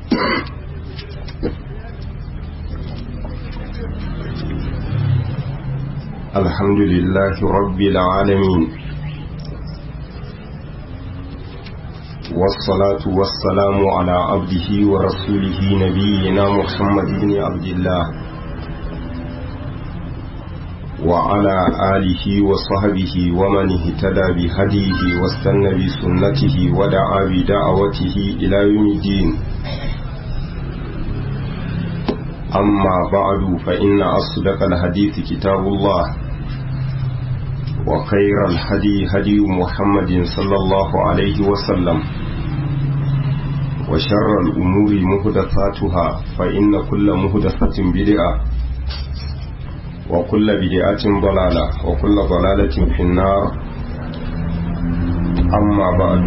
الحمد لله رب العالمين والصلاة والسلام على عبده ورسوله نبينا محمد بن عبد الله وعلى آله وصحبه ومن اهتدى بهديه واستنى بسنته ودعا بدعوته إلى يوم الدين أما بعد فإن أصدق الحديث كتاب الله وخير الهدي هدي محمد صلى الله عليه وسلم وشر الأمور مهدثاتها فإن كل مهدثة بدعة وكل بدعة ضلالة وكل ضلالة في النار أما بعد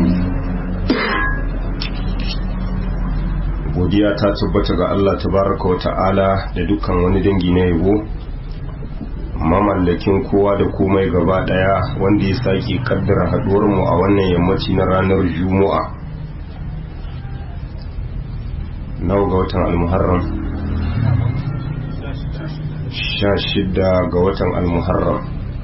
godiya ta tabbata ga Allah tabaraka wa ta'ala da dukkan wani dangi na yabo mamallakin kowa da komai gaba daya wanda ya sake kaddara haduwar mu a wannan yammaci na ranar juma'a nawa ga watan almuharram sha shida ga watan almuharram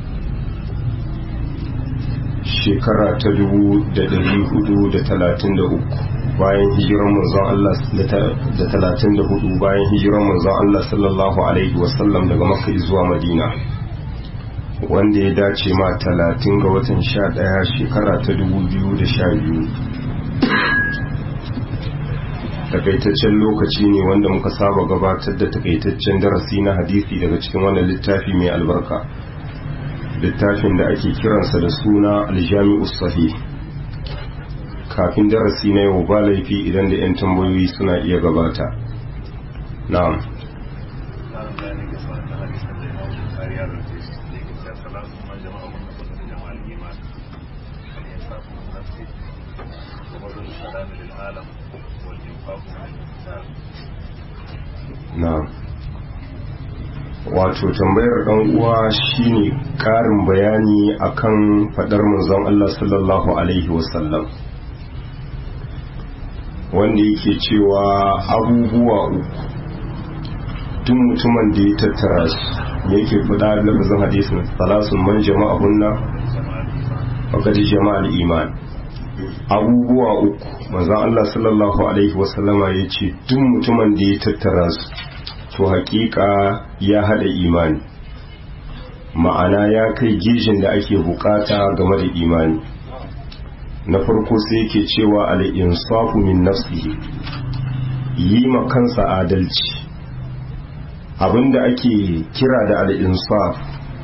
shekara ta dubu da dari hudu da talatin da uku bayan hijiran manzon Allah da talatin da hudu bayan hijiran manzon Allah sallallahu alaihi wasallam daga makka zuwa madina wanda ya dace ma talatin ga watan sha daya shekara ta dubu biyu da sha biyu takaitaccen lokaci ne wanda muka saba gabatar da takaitaccen darasi na hadisi daga cikin wannan littafi mai albarka littafin da ake kiransa da suna aljami'u sahih kafin darasi na yau ba laifi idan da 'yan tambayoyi suna iya gabata na'am na'am wato tambayar dan uwa shine karin bayani akan fadar manzon Allah sallallahu alaihi wasallam wanda yake cewa abubuwa uku tun mutumin da ya tattara su yake fada da lafazin hadisin salasun man jama'a hunna faqad jama'al iman abubuwa uku manzon Allah sallallahu alaihi wasallama yace duk mutumin da ya tattara su to hakika ya hada imani ma'ana ya kai gijin da ake bukata game da imani na farko sai yake cewa al'insafu min nafsihi yi ma kansa adalci abinda ake kira da al'insaf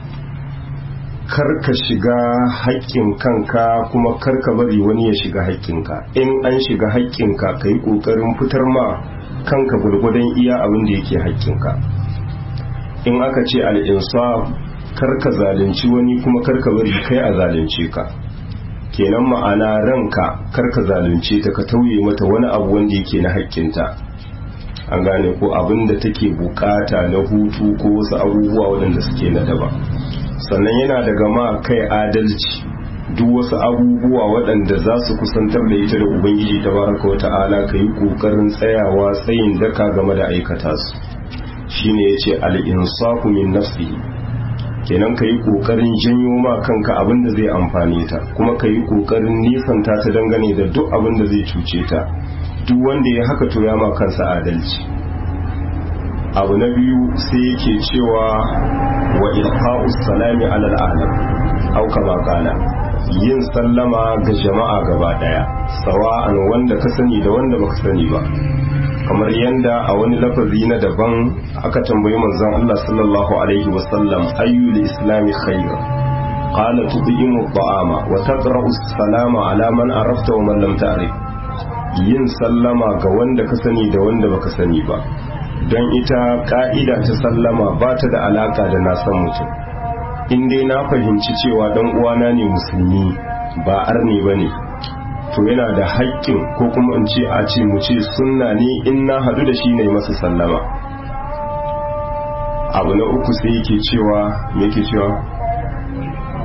karka shiga haƙƙin kanka kuma karka bari wani ya shiga haƙƙinka in an shiga haƙƙinka ka yi ƙoƙarin fitar ma kanka gwargwadon iya abinda yake haƙƙinka in aka ce al'insaf karka zalunci wani kuma karka bari kai a zalunce ka kenan ma'ana ranka karka zalunce ta ka tauye mata wani abu wanda yake na haƙƙinta an gane ko abin da take bukata na hutu ko wasu abubuwa waɗanda suke na daba sannan yana daga ma kai adalci duk wasu abubuwa waɗanda za su kusantar da ita da ubangiji ta baraka wa ta'ala ka yi ƙoƙarin tsayawa tsayin daka game da aikata su shine ya ce al'insafu min nafsihi kenan ka yi ƙoƙarin janyo ma kanka abin da zai amfane ta kuma ka yi ƙoƙarin nisanta ta dangane da duk abin da zai cuce ta duk wanda ya haka to ya ma kansa adalci abu na biyu sai yake cewa wa ilqa'us salami alal alam au kama kana yin sallama ga jama'a gaba daya sawa'an wanda ka sani da wanda baka sani ba kamar yanda a wani lafazi na daban aka tambayi manzon Allah sallallahu alaihi wasallam ayyul islami khair qala tud'imu at'ama wa taqra'u as-salama ala man arafta wa man lam ta'rif yin sallama ga wanda ka sani da wanda baka sani ba don ita ka'ida ta sallama ba ta da alaka da na san mutum in dai na fahimci cewa dan uwana ne musulmi ba arne bane to yana da haƙƙin ko kuma in ce a ce mu ce sunna ne in na hadu da shi ne masa sallama abu na uku sai yake cewa yake cewa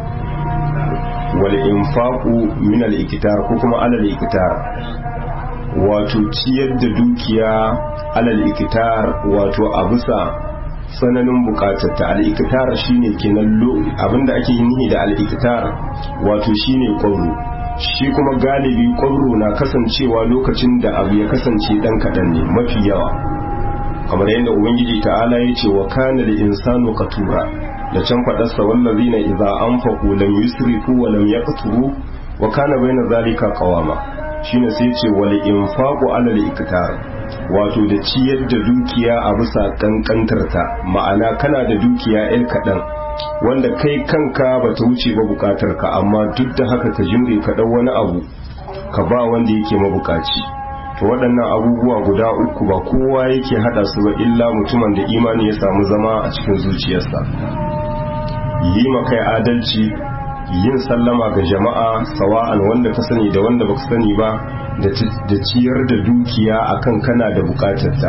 wal infaqu min al ikitar ko kuma alal ikitar wato ciyar da dukiya alal ikitar wato a bisa tsananin bukatarta al'ikitar shine kenan abinda ake yi da al'ikitar wato shine kwabro shi kuma galibi kwabro na kasancewa lokacin da abu ya kasance dan kaɗan ne mafi yawa kamar yadda ubangiji ta'ala ya ce wa kana da insanu katura da can faɗarsa wallazina idza anfaqu lam yusrifu wa lam yaqturu wa kana baina zalika qawama shine sai ce wal infaqu ala al iktar wato da ciyar da dukiya a bisa kankantarta ma'ana kana da dukiya ɗan kaɗan wanda kai kanka ba ta wuce ba bukatar ka amma duk da haka ka jimre ka ɗau wani abu ka ba wanda yake mabukaci to waɗannan abubuwa guda uku ba kowa yake haɗa su ba illa mutumin da imani ya samu zama a cikin zuciyarsa yi ma kai adalci yin sallama ga jama'a sawa'an wanda ka sani da wanda baka sani ba da ciyar da dukiya akan kana da bukatarta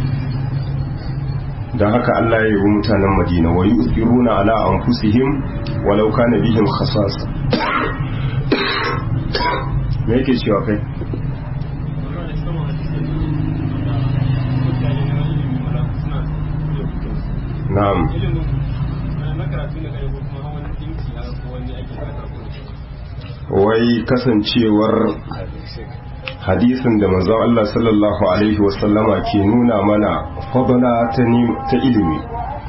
don haka Allah ya yi mutanen Madina wa yusiruna ala anfusihim walau kana bihim khasasa me yake cewa kai na'am wai kasancewar hadisin da manzon Allah sallallahu alaihi wasallama ke nuna mana fadala ta ilimi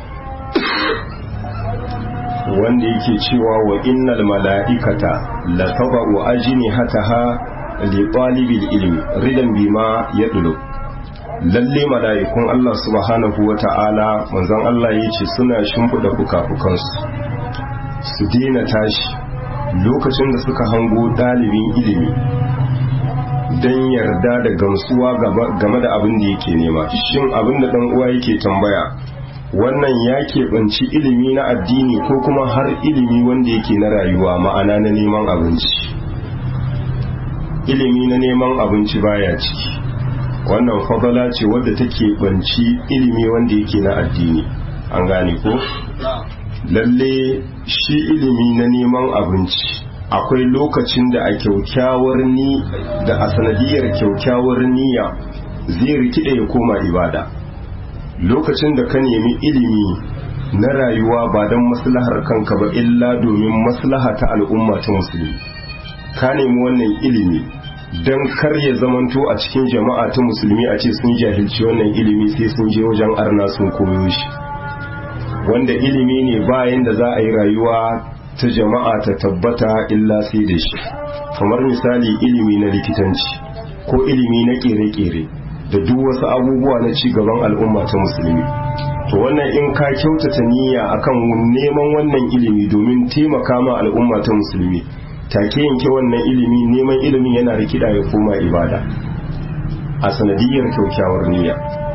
wanda yake cewa wa innal mala'ikata la taba'u ajnihataha li talibil ilmi ridan bima yadlu lalle mala'ikun Allah subhanahu wa ta'ala manzon Allah yace suna shimfida fuka-fukansu su dina tashi lokacin da suka hango ɗalibin ilimi don yarda da gamsuwa game da abin da yake nema shin abin da ɗan uwa yake tambaya wannan ya keɓanci ilimi na addini ko kuma har ilimi wanda yake na rayuwa ma'ana na neman abinci ilimi na neman abinci baya ciki wannan fadala ce wadda take banci ilimi wanda yake na addini an gane ko lalle shi ilimi na neman abinci akwai lokacin da a kyaukyawar ni da a sanadiyar kyaukyawar niyya zai rikide ya koma ibada lokacin da ka nemi ilimi na rayuwa ba don maslahar kanka ba illa domin maslaha ta al'umma ta musulmi ka nemi wannan ilimi don kar ya zamanto a cikin jama'a ta musulmi a ce sun jahilci wannan ilimi sai sun je wajen arna sun koyo shi wanda ilimi ne bayan da za a yi rayuwa ta jama'a ta tabbata illa sai da shi kamar misali ilimi na likitanci ko ilimi na kere-kere da duk wasu abubuwa na ci gaban al'umma ta musulmi to wannan in ka kyautata niyya akan neman wannan ilimi domin taimaka ma al'umma ta musulmi take yanke wannan ilimi neman ilimin yana rikida ya koma ibada a sanadiyar kyaukyawar niyya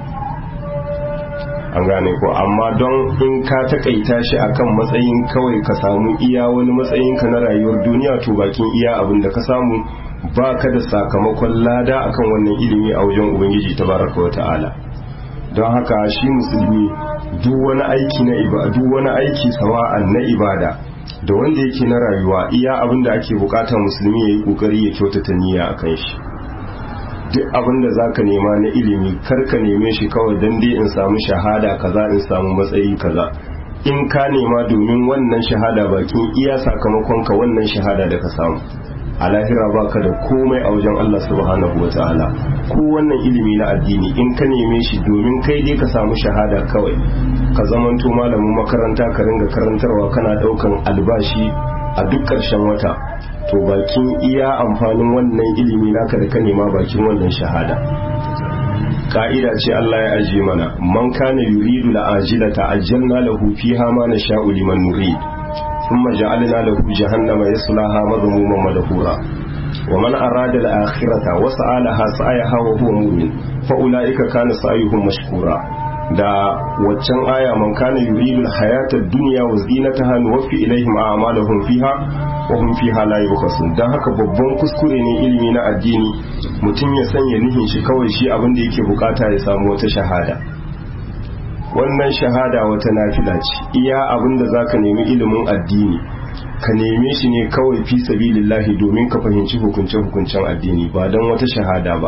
an gane ko amma don in ka takaita shi akan matsayin kawai ka samu iya wani matsayin ka na rayuwar duniya to bakin iya abin da ka samu ba ka da sakamakon lada akan wannan ilimi a wajen ubangiji tabaraka wa ta'ala don haka shi musulmi duk wani aiki na ibada duk wani aiki sawa'an na ibada da wanda yake na rayuwa iya abin da ake bukata musulmi ya yi kokari ya kyautata niyya akan shi duk abin da zaka nema na ilimi kar ka neme shi kawai dan dai in samu shahada kaza in samu matsayi kaza in ka nema domin wannan shahada bakin iya sakamakon ka wannan shahada da ka samu a lahira baka da komai a wajen Allah subhanahu wa ta'ala ko wannan ilimi na addini in ka neme shi domin kai dai ka samu shahada kawai ka zamanto malamin makaranta ka ringa karantarwa kana daukan albashi a duk ƙarshen wata to bakin iya amfanin wannan ilimi naka da ka nema bakin wannan shahada ka'ida ce Allah ya ajiye mana man kana yuridu la'ajila ta'ajjalna lahu fiha ma nasha'u liman nurid thumma ja'alna lahu jahannama yaslaha madhmuman madhura wa man arada al-akhirata wa sa'alaha sa'ayaha wa huwa mu'min fa ulaika kana sa'yuhum mashkura da waccan aya man kana yuridu al-hayata ad-dunya wa zinataha nuwaffi ilayhim a'malahum fiha wa hum fiha la yubkhasun dan haka babban kuskure ne ilimi na addini mutum ya sanya nihin shi kawai shi abin da yake bukata ya samu wata shahada wannan shahada wata nafila ce iya abin da zaka nemi ilimin addini ka neme shi ne kawai fi sabilillahi domin ka fahimci hukunce hukuncen addini ba don wata shahada ba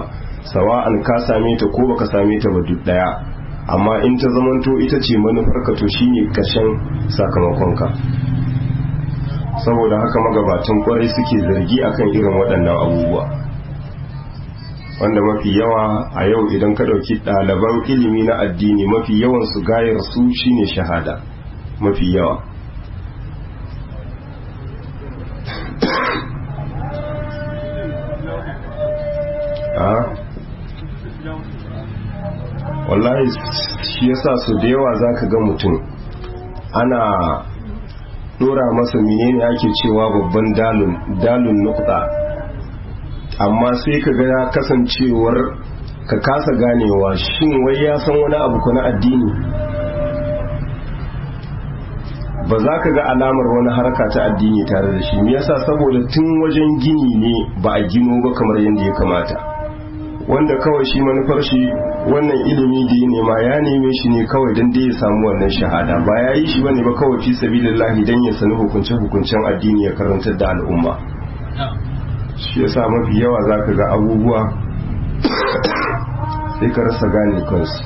sawa'an ka same ta ko baka same ta ba duk daya amma in ta zamanto ita ce manufarka to shine ƙarshen sakamakonka saboda haka magabatan kwarai suke zargi akan irin waɗannan abubuwa wanda mafi yawa a yau idan ka ɗauki ɗaliban ilimi na addini mafi yawan su gayar su shine shahada mafi yawa wallahi shi yasa su da yawa za ka ga mutum ana dora masa menene ake cewa babban dalun dalun nukta amma sai ka ga kasancewar ka kasa ganewa shin wai ya san wani abu ko na addini ba za ka ga alamar wani harka ta addini tare da shi me yasa saboda tun wajen gini ne ba a gino ba kamar yadda ya kamata wanda kawai shi manufar shi wannan ilimi da ya nema ya neme shi ne kawai don da ya samu wannan shahada ba ya yi shi bane ba kawai fi sabilillahi don ya sani hukunce hukuncen addini ya karantar da al'umma shi yasa mafi yawa za ka ga abubuwa sai ka rasa gane kansu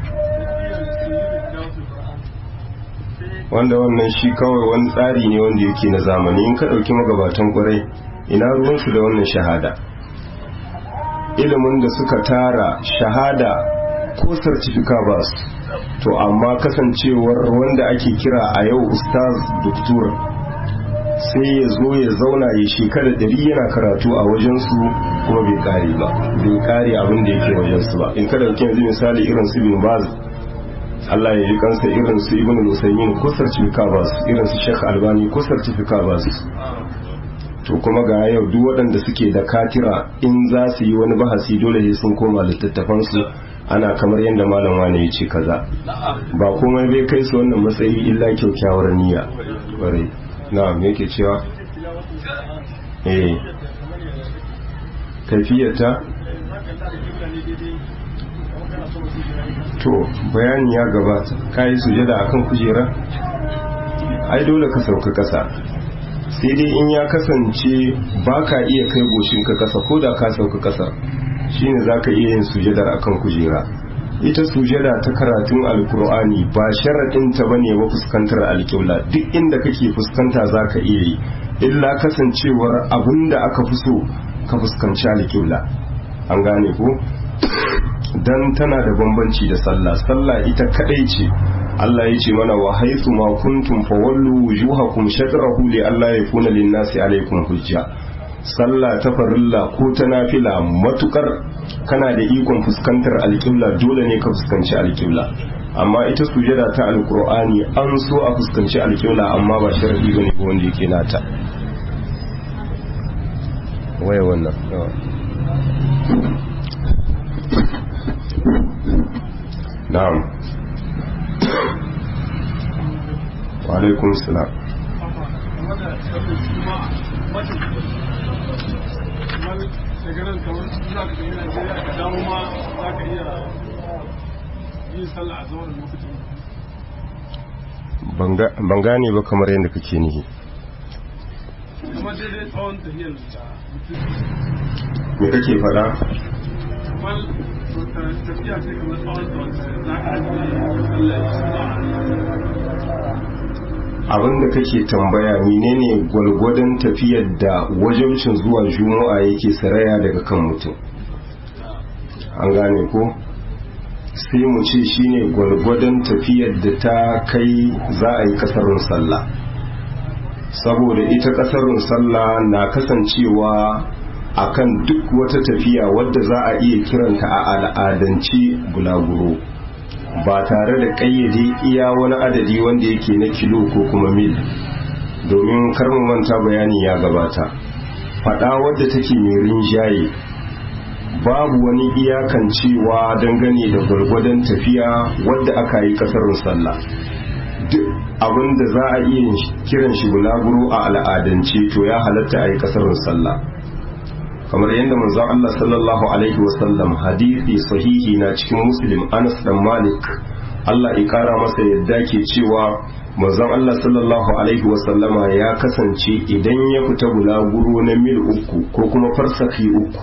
wanda wannan shi kawai wani tsari ne wanda yake na zamani in ka ɗauki magabatan ƙwarai ina ruwansu da wannan shahada ilimin da suka tara shahada ko sartifika ba su to amma kasancewar wanda ake kira a yau ustaz doktor sai ya zo ya zauna ya shekara dari yana karatu a wajensu kuma bai kare ba bai kare abin da yake wajensu ba in kada dauki yanzu misali irin su bin baz Allah ya yi kansa irin su ibn al-usaymin ko sartifika ba su irin su shekh albani ko sartifika ba su to kuma ga yau duk waɗanda suke da katira in za su yi wani bahasi dole sai sun koma littattafansu ana kamar yadda malam wani ya ce kaza ba komai bai kai su wannan matsayi illa kyaukyawar niyya kwarai na me yake cewa eh kaifiyata to bayani ya gabata kai sujada akan kujera ai dole ka sauka kasa sai dai in ya kasance ba ka iya kai goshinka kasa ko da ka sauka kasa shine za ka iya yin sujadar akan kujera ita sujada ta karatun alkur'ani ba sharaɗin ta bane ba fuskantar alƙibla duk inda kake fuskanta za ka iya yi illa kasancewar abin da aka fi so ka fuskanci alƙibla an gane ko dan tana da bambanci da sallah sallah ita kadai ce Allah ya ce mana wa haythu ma kuntum fawallu wujuhakum shatrahu li alla yakuna lin-nasi alaykum hujja sallah ta farilla ko ta nafila matukar kana da ikon fuskantar alƙibla dole ne ka fuskanci alƙibla amma ita sujada ta alƙur'ani an so a fuskanci alƙibla amma ba sharadi bane ko wanda yake nata waye wannan na'am wa alaikum salam daga nan kamar za ka tafi Najeriya ka dawo ma za ka iya yin sallah a zawar lokacin ban gane ba kamar yadda kake nihi kuma daidai tsawon tafiyar da me kake faɗa kamar tafiya ce kamar tsawon tsawon za ka iya sallah abin da kake tambaya menene gwalgwadon tafiyar da wajabcin zuwa juma'a yake saraya daga kan mutum an gane ko sai mu ce shine gwalgwadon tafiyar da ta kai za a yi kasarun sallah saboda ita kasarun sallah na kasancewa akan duk wata tafiya wadda za a iya kiranta a al'adance bulaguro ba tare da ƙayyade iya wani adadi wanda yake na kilo ko kuma mil domin karmu manta bayani ya gabata faɗa wadda take mai rinjaye babu wani iyakan cewa dangane da gwargwadon tafiya wadda aka yi ƙasarun sallah duk abin da za a iya kiran shi bulaguro a al'adance to ya halatta a yi ƙasarun sallah kamar yadda manzon Allah sallallahu alaihi wasallam hadisi sahihi na cikin muslim Anas dan Malik Allah ya kara masa yadda ke cewa manzon Allah sallallahu alaihi wasallama ya kasance idan ya fita bulaguro na mil uku ko kuma farsaki uku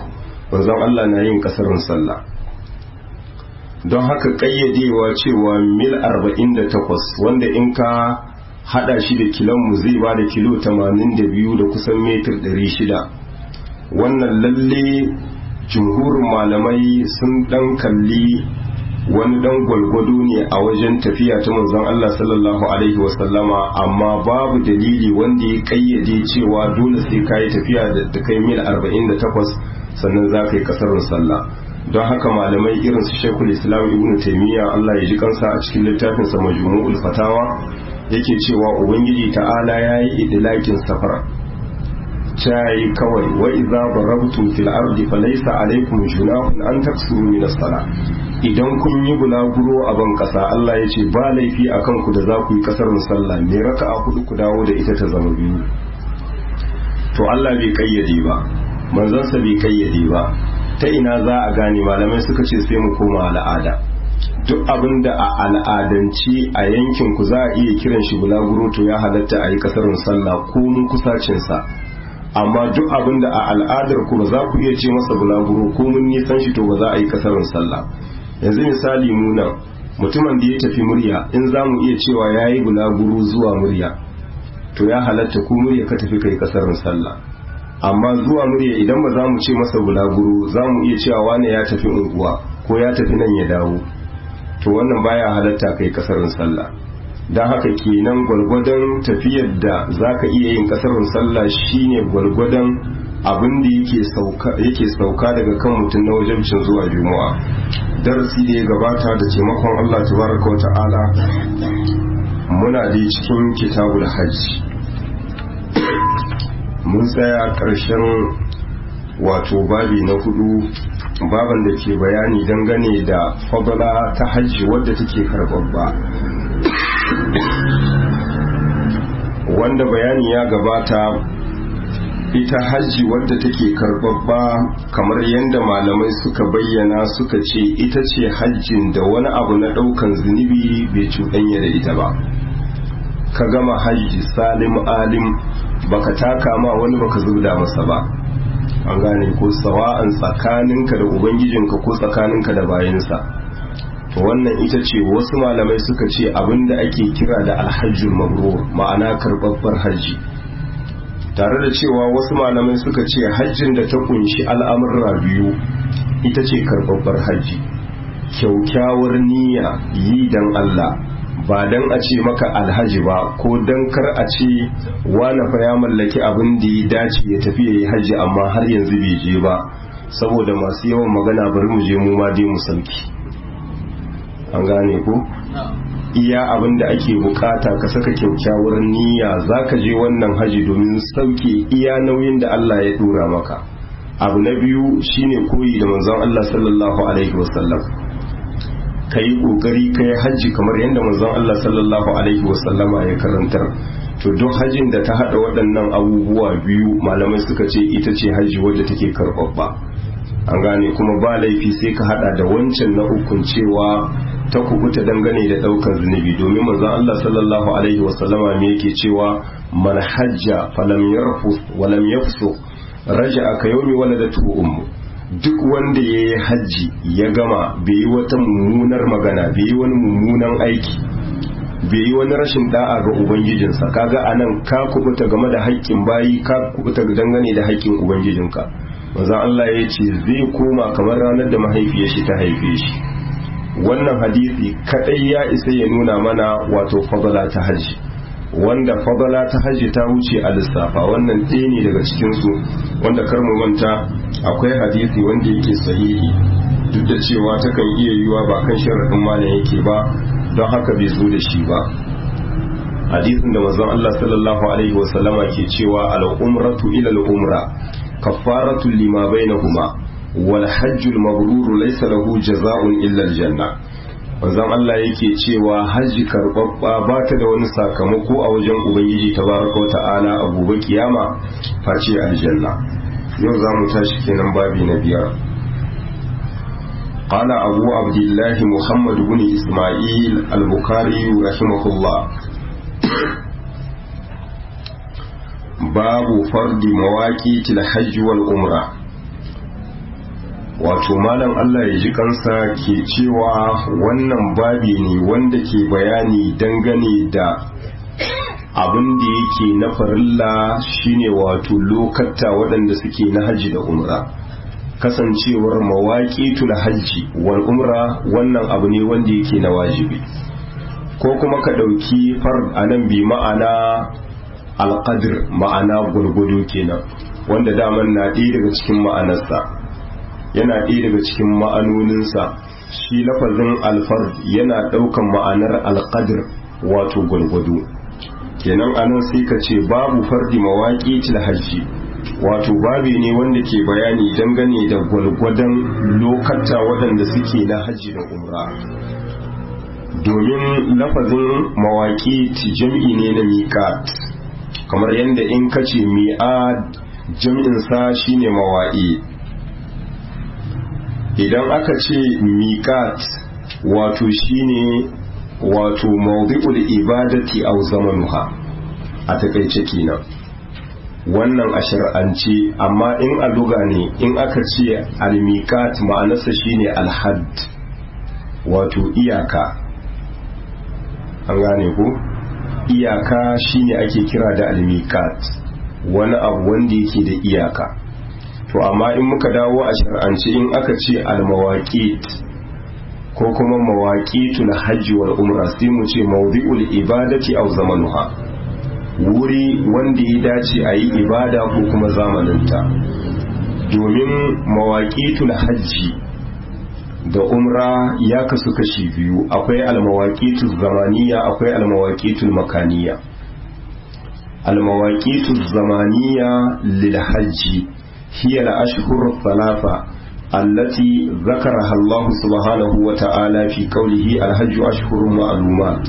manzon Allah na yin kasarin sallah don haka kayyadewa cewa mil 48 wanda in ka hada shi da kilonmu zai ba da kilo 82 da kusan metir 600 wannan lalle jumhurin malamai sun dan kalli wani dan gwalgwado ne a wajen tafiya ta manzon Allah sallallahu alaihi wasallama amma babu dalili wanda ya kayyade cewa dole sai kayi tafiya da kai mil 48 sannan za ka yi kasarin sallah don haka malamai irin su shekul islam ibn taimiyya Allah ya ji kansa a cikin littafin sa majmu'ul fatawa yake cewa ubangiji ta'ala yayi idlakin safara cayi kawai wa idza darabtum fil ardi falaysa alaykum junahun an taksuru min as-salah idan kun yi bulaguro a ban kasa Allah ya ce ba laifi akan ku da za ku yi kasar sallah me raka'a hudu ku dawo da ita ta zama biyu to Allah bai kayyade ba manzansa bai kayyade ba ta ina za a gane malamai suka ce sai mu koma al'ada duk abin da a al'adanci a yankin ku za a iya kiran shi bulaguro to ya halatta a yi kasarin sallah ko mun kusacinsa amma duk abin da a al'adar ku ba za ku iya ce masa bulaguro ko mun nisan shi to ba za a yi kasarin sallah yanzu misali mu nan mutumin da ya tafi murya in za mu iya cewa ya yi bulaguro zuwa murya to ya halatta ko murya ka tafi kai kasarin sallah amma zuwa murya idan ba za mu ce masa bulaguro za mu iya cewa wane ya tafi unguwa ko ya tafi nan ya dawo to wannan baya halatta kai kasarin sallah don haka kenan gwalgwadon tafiyar da za ka iya yin kasarin sallah shine gwalgwadon abin da yake sauka daga kan mutum na wajabcin zuwa juma'a darasi da ya gabata da taimakon allah tabaraka wa ta'ala muna da cikin kitabul hajji mun tsaya ƙarshen wato babi na hudu baban da ke bayani dangane da fadala ta hajji wadda take karbabba wanda bayani ya gabata ita hajji wadda take karbabba kamar yadda malamai suka bayyana suka ce ita ce hajjin da wani abu na ɗaukan zunubi bai cuɗanya da ita ba ka gama hajji salim alim baka taka ma wani baka zubda masa ba an gane ko sawa'an tsakaninka da ubangijinka ko tsakaninka da bayansa to wannan ita ce wasu malamai suka ce abinda ake kira da alhajjul mabrur ma'ana karbabbar hajji tare da cewa wasu malamai suka ce hajjin da ta kunshi al'amurra biyu ita ce karbabbar hajji kyaukyawar niyya yi dan Allah ba dan a ce maka alhaji ba ko dan kar a ce wani fa ya mallaki abin da ya dace ya tafi ya yi hajji amma har yanzu bai je ba saboda masu yawan magana bari mu je mu ma dai mu sauki an gane ko iya abin da ake bukata ka saka kyaukyawar niyya za ka je wannan haji domin sauke iya nauyin da Allah ya dora maka abu na biyu shine koyi da manzon Allah sallallahu alaihi wasallam ka yi ƙoƙari ka yi hajji kamar yadda manzon Allah sallallahu alaihi wasallama ya karantar to duk hajjin da ta haɗa waɗannan abubuwa biyu malamai suka ce ita ce hajji wadda take karɓaɓɓa an gane kuma ba laifi sai ka haɗa da wancan na ukun cewa ta kubuta dangane da ɗaukar zunubi domin manzon Allah sallallahu alaihi wasallama me yake cewa man hajja falam yarfus walam yafsu raja'a ka yawmi waladatu ummu duk wanda ya yi hajji ya gama bai yi wata mummunar magana bai yi wani mummunan aiki bai yi wani rashin da'a ga ubangijinsa kaga anan ka kubuta game da haƙƙin bayi ka kubuta dangane da haƙƙin ubangijinka maza Allah ya ce zai koma kamar ranar da mahaifiyar shi ta haife shi wannan hadisi kadai ya isa ya nuna mana wato fadala ta hajji wanda fadala ta hajji ta wuce a lissafa wannan ɗaya ne daga cikinsu wanda kar mu manta akwai hadisi wanda yake sahihi duk da cewa takan iya yiwa ba kan sharaɗin malam yake ba don haka bai zo da shi ba hadisin da manzon Allah sallallahu alaihi wa sallama ke cewa al-umratu ila al-umra kaffaratu lima bainahuma wal hajjul mabrur laysa lahu jazaa'un illa al-janna manzon Allah yake cewa hajji karɓaɓɓa ba ta da wani sakamako a wajen ubangiji tabaraka ta'ala a gobe kiyama face aljanna yau za mu tashi kenan babi na biyar قال أبو عبد الله محمد بن إسماعيل البخاري رحمه الله باب فرض مواقيت الحج والعمرة wato malam Allah ya ji kansa ke cewa wannan babi ne wanda ke bayani dangane da abin da yake na farilla shine wato lokata waɗanda suke na hajji da umra kasancewar mawaƙi tula hajji wal umra wannan abu ne wanda yake na wajibi ko kuma ka ɗauki fard a nan bi ma'ana alƙadir ma'ana gwargwado kenan wanda daman na ɗaya daga cikin ma'anarsa yana ɗaya daga cikin ma'anoninsa shi lafazin alfar yana ɗaukan ma'anar alƙadir wato gwargwado kenan anan sai ka ce babu fardi mawaƙi til hajji wato babi ne wanda ke bayani dangane da gwalgwadon lokata waɗanda suke na hajji da umra domin lafazin mawaƙi jam'i ne na miƙat kamar yadda in ka ce mi'ad jam'insa shine mawa'i idan aka ce miƙat wato shine wato mawdi'ul ibadati aw zamanuha a takaice kenan wannan a shar'ance amma in a luga ne in aka ce al-miqat ma'anarsa shine al-hadd wato iyaka an gane ko iyaka shine ake kira da al-miqat wani abu wanda yake da iyaka to amma in muka dawo a shar'ance in aka ce al-mawaqit ko kuma mawaqitul hajji wal umra sai mu ce mawdi'ul ibadati aw zamanuha wuri wanda ya dace a yi ibada ko kuma zamaninta domin mawaqitul hajji da umra ya kasu kashi biyu akwai almawaqitul zamaniya akwai almawaqitul makaniya almawaqitul zamaniya lil hajji hiya al ashhur thalatha التي ذكرها الله سبحانه وتعالى في قوله الحج أشهر معلومات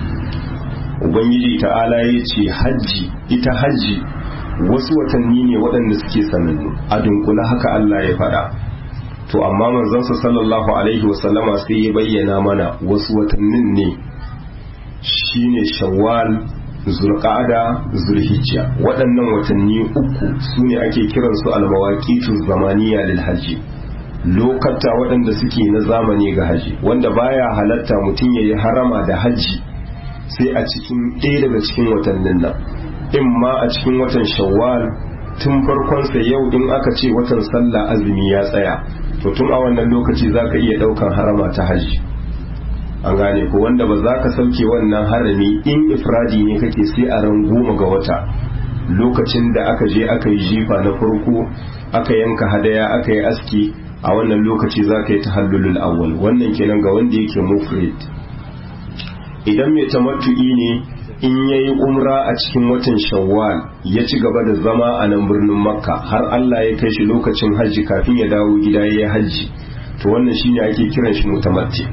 Ubangiji ta'ala ya ce hajji ita hajji wasu watanni ne waɗanda suke sanannu a dunkula haka Allah ya faɗa to amma manzansa sallallahu alaihi wasallama sai ya bayyana mana wasu watannin ne shine shawwal zulqa'ada zulhijja waɗannan watanni uku su ne ake kiransu almawaqitu zamaniya lil hajji lokata waɗanda suke na zamani ga haji wanda baya halatta mutum ya yi harama da haji sai a cikin ɗaya daga cikin watannin nan in ma a cikin watan shawwal tun farkonsa yau in aka ce watan sallah azumi ya tsaya to tun a wannan lokaci za ka iya ɗaukan harama ta haji an gane ko wanda ba za ka sauke wannan harami in ifradi ne kake sai a ran goma ga wata lokacin da aka je aka yi jifa na farko aka yanka hadaya aka yi aski a wannan lokaci za ka yi tahallulul awwal wannan kenan ga wanda yake mufrid idan mai tamattu'i ne in yayi umra a cikin watan shawwal ya ci gaba da zama a nan birnin makka har Allah ya kai shi lokacin hajji kafin ya dawo gida ya yi hajji to wannan shine ake kiran shi mutamatti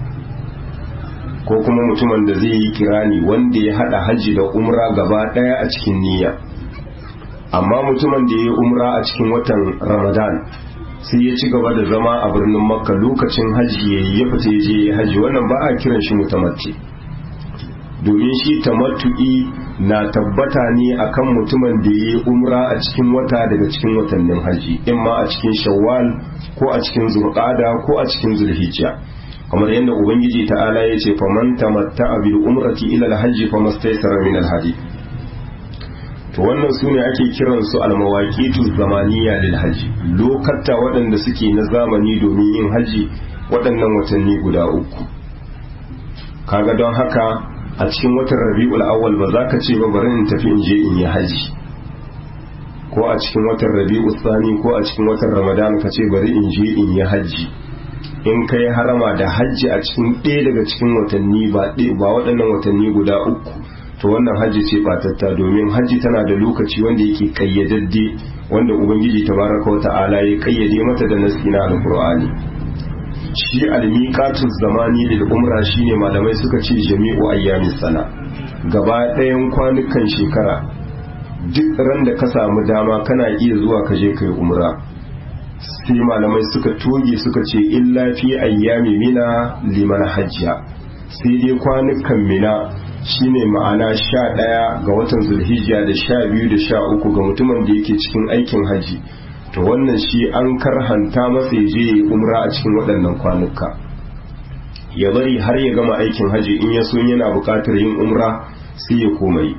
ko kuma mutumin da zai yi kirani wanda ya hada hajji da umra gaba daya a cikin niyya amma mutumin da ya yi umra a cikin watan ramadan sai ya ci gaba da zama a birnin makka lokacin hajji ya ya fita ya je ya hajji wannan ba a kiran shi mutamatti domin shi tamattu'i na tabbata ne akan mutumin da ya yi umra a cikin wata daga cikin watannin hajji in ma a cikin shawwal ko a cikin zulqada ko a cikin zulhijja kamar yadda ubangiji ta'ala ya ce faman tamatta'a bil umrati ila al-hajji famastaysara min al-hadi to wannan su ne ake kiransu almawaqitu zamaniya lil haji lokata waɗanda suke na zamani domin yin haji waɗannan watanni guda uku kaga don haka a cikin watan rabi'ul awwal ba za ka ce ba bari in tafi in je in yi haji ko a cikin watan rabi'ul thani ko a cikin watan ramadan ka ce bari in je in yi haji in ka yi harama da hajji a cikin ɗaya daga cikin watanni ba waɗannan watanni guda uku to wannan hajji ce batatta domin hajji tana da lokaci wanda yake kayyadadde wanda ubangiji tabaraka wa ta'ala ya kayyade mata da nasi na alqur'ani shi almiqatu zamani lil umra shine malamai suka ce jami'u ayyamis sana gaba ɗayan kwanukan shekara duk ran da ka samu dama kana iya zuwa ka je kai umra sai malamai suka toge suka ce illa fi ayyami mina liman hajjiya sai dai kwanukan mina shine ma'ana sha ɗaya ga watan zulhijja da sha biyu da sha uku ga mutumin da yake cikin aikin haji to wannan shi an karhanta masa ya je umra a cikin waɗannan kwanuka ya bari har ya gama aikin haji in ya so yana buƙatar yin umra sai ya komai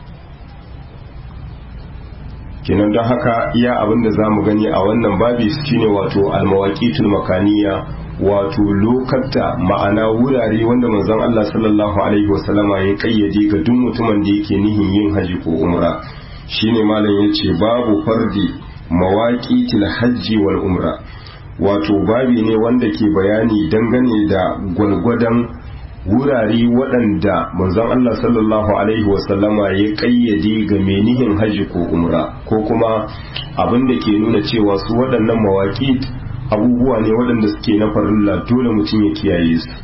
kenan don haka iya abin da za mu gani a wannan babi shine wato almawaqitul makaniya wato lokata ma'ana wurare wanda manzon Allah sallallahu alaihi wasallama ya kayyade ga duk mutumin da yake nihin yin haji ko umra shine malam yace babu fardi mawaqitil hajji wal umra wato babi ne wanda ke bayani dangane da gwalgwadon wurare waɗanda manzon Allah sallallahu alaihi wasallama ya kayyade ga menihin haji ko umra ko kuma abin da ke nuna cewa su waɗannan mawaƙi abubuwa ne waɗanda suke na farilla dole mutum ya kiyaye su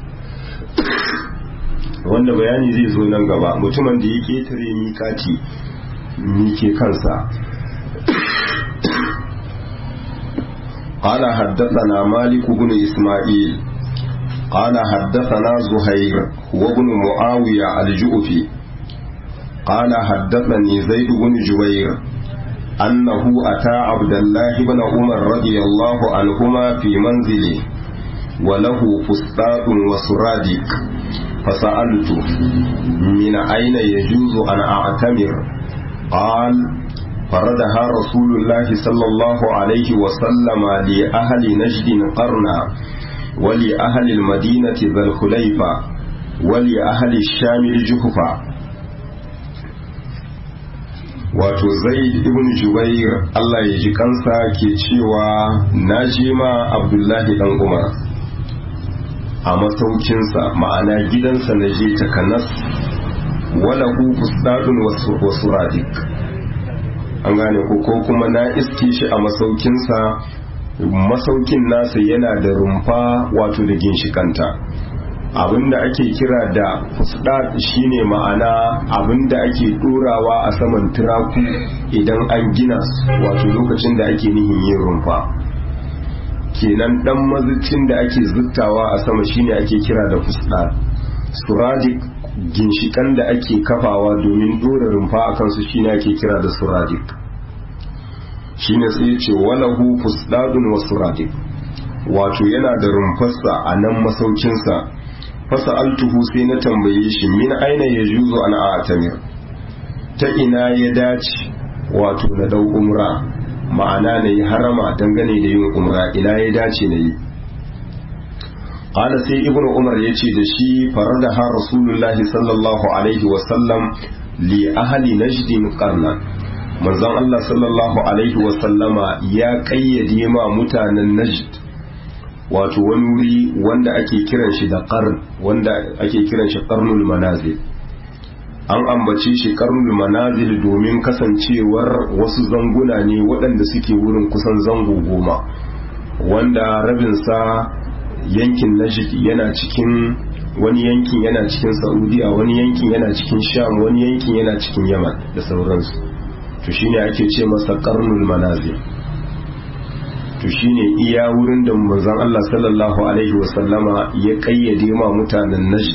wanda bayani zai zo nan gaba mutumin da ya ketare mikati mike kansa قال حدثنا مالك بن إسماعيل قال حدثنا زهير وابن معاوية الجؤفي قال حدثني زيد بن جبير أنه أتى عبد الله بن عمر رضي الله عنهما في منزله وله فسطاط وسرادق فسألته من أين يجوز أن أعتمر قال فردها رسول الله صلى الله عليه وسلم لأهل نجد قرنا ولأهل المدينة ذا الخليفة ولأهل الشام الجهفة wato zaid ibn jubair Allah ya ji kansa ke cewa na je ma abdullahi dan umar a masaukinsa ma'ana gidansa na je takanas wala hu fustadun wasu radik an gane ko ko kuma na iske shi a masaukinsa masaukin nasa yana da rumfa wato da ginshikanta abinda ake kira da fusdat shine ma'ana abinda ake dorawa a saman turaku idan an gina wato lokacin da ake nihin yin rumfa kenan dan mazucin da ake zuttawa a sama shine ake kira da fusdat suradik ginshikan da ake kafawa domin dora rumfa a kansu shine ake kira da suradik shine sai ce walahu fusdadun wa suradik wato yana da rumfarsa a nan masaukinsa fasa altuhu sai na tambaye shi min aina ya juzo an atamir ta ina ya dace wato na dau umra ma'ana na yi harama dangane da yin umra ina ya dace na yi ƙala sai ibn umar ya ce da shi farar da ha rasulullahi sallallahu alaihi wasallam li ahali najdin qarna manzon Allah sallallahu alaihi wasallama ya kayyade ma mutanen najd wato wani wuri wanda ake kiran shi da qarn wanda ake kiran shi qarnul manazil an ambace shi qarnul manazil domin kasancewar wasu zanguna ne waɗanda suke wurin kusan zango goma wanda rabinsa yankin najd yana cikin wani yankin yana cikin saudiya wani yankin yana cikin sham wani yankin yana cikin yaman da sauransu to shine ake ce masa qarnul manazil to shine iya wurin da manzon Allah sallallahu alaihi wasallama ya kayyade ma mutanen najd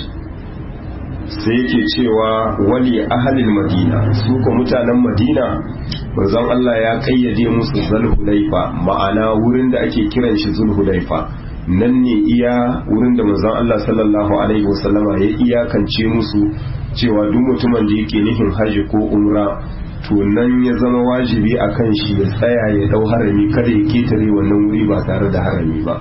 sai yake cewa wali ahalil madina su ko mutanen madina manzon Allah ya kayyade musu zulhulaifa ma'ana wurin da ake kiran shi zulhulaifa nan ne iya wurin da manzon Allah sallallahu alaihi wasallama ya iyakance musu cewa duk mutumin da yake nufin haji ko umra to nan ya zama wajibi a kan shi ya tsaya ya dau harami kada ya ketare wannan wuri ba tare da harami ba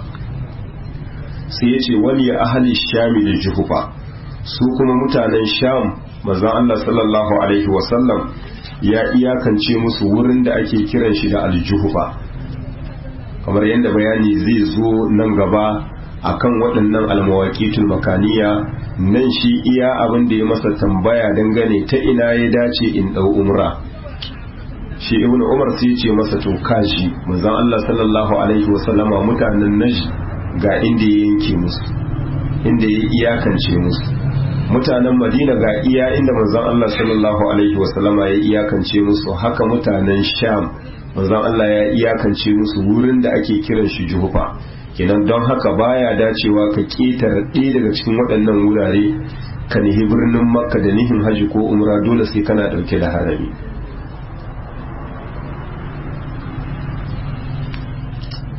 sai ya ce wali ahali shami da juhufa su kuma mutanen sham manzon Allah sallallahu alaihi wasallam ya iyakance musu wurin da ake kiran shi da aljuhufa kamar yadda bayani zai zo nan gaba akan waɗannan almawaqitul makaniya nan shi iya abin da ya masa tambaya dangane ta ina ya dace in ɗau umra shi ibn umar sai ce masa to kashi manzon Allah sallallahu alaihi wasallama mutanen najd ga inda ya yanke musu inda ya iyakance musu mutanen madina ga iya inda manzon Allah sallallahu alaihi wasallama ya iyakance musu haka mutanen sham manzon Allah ya iyakance musu wurin da ake kiran shi juhufa kenan don haka baya dacewa ka ketare ɗaya daga cikin waɗannan wurare ka nihi birnin makka da nihin haji ko umra dole sai kana ɗauke da harami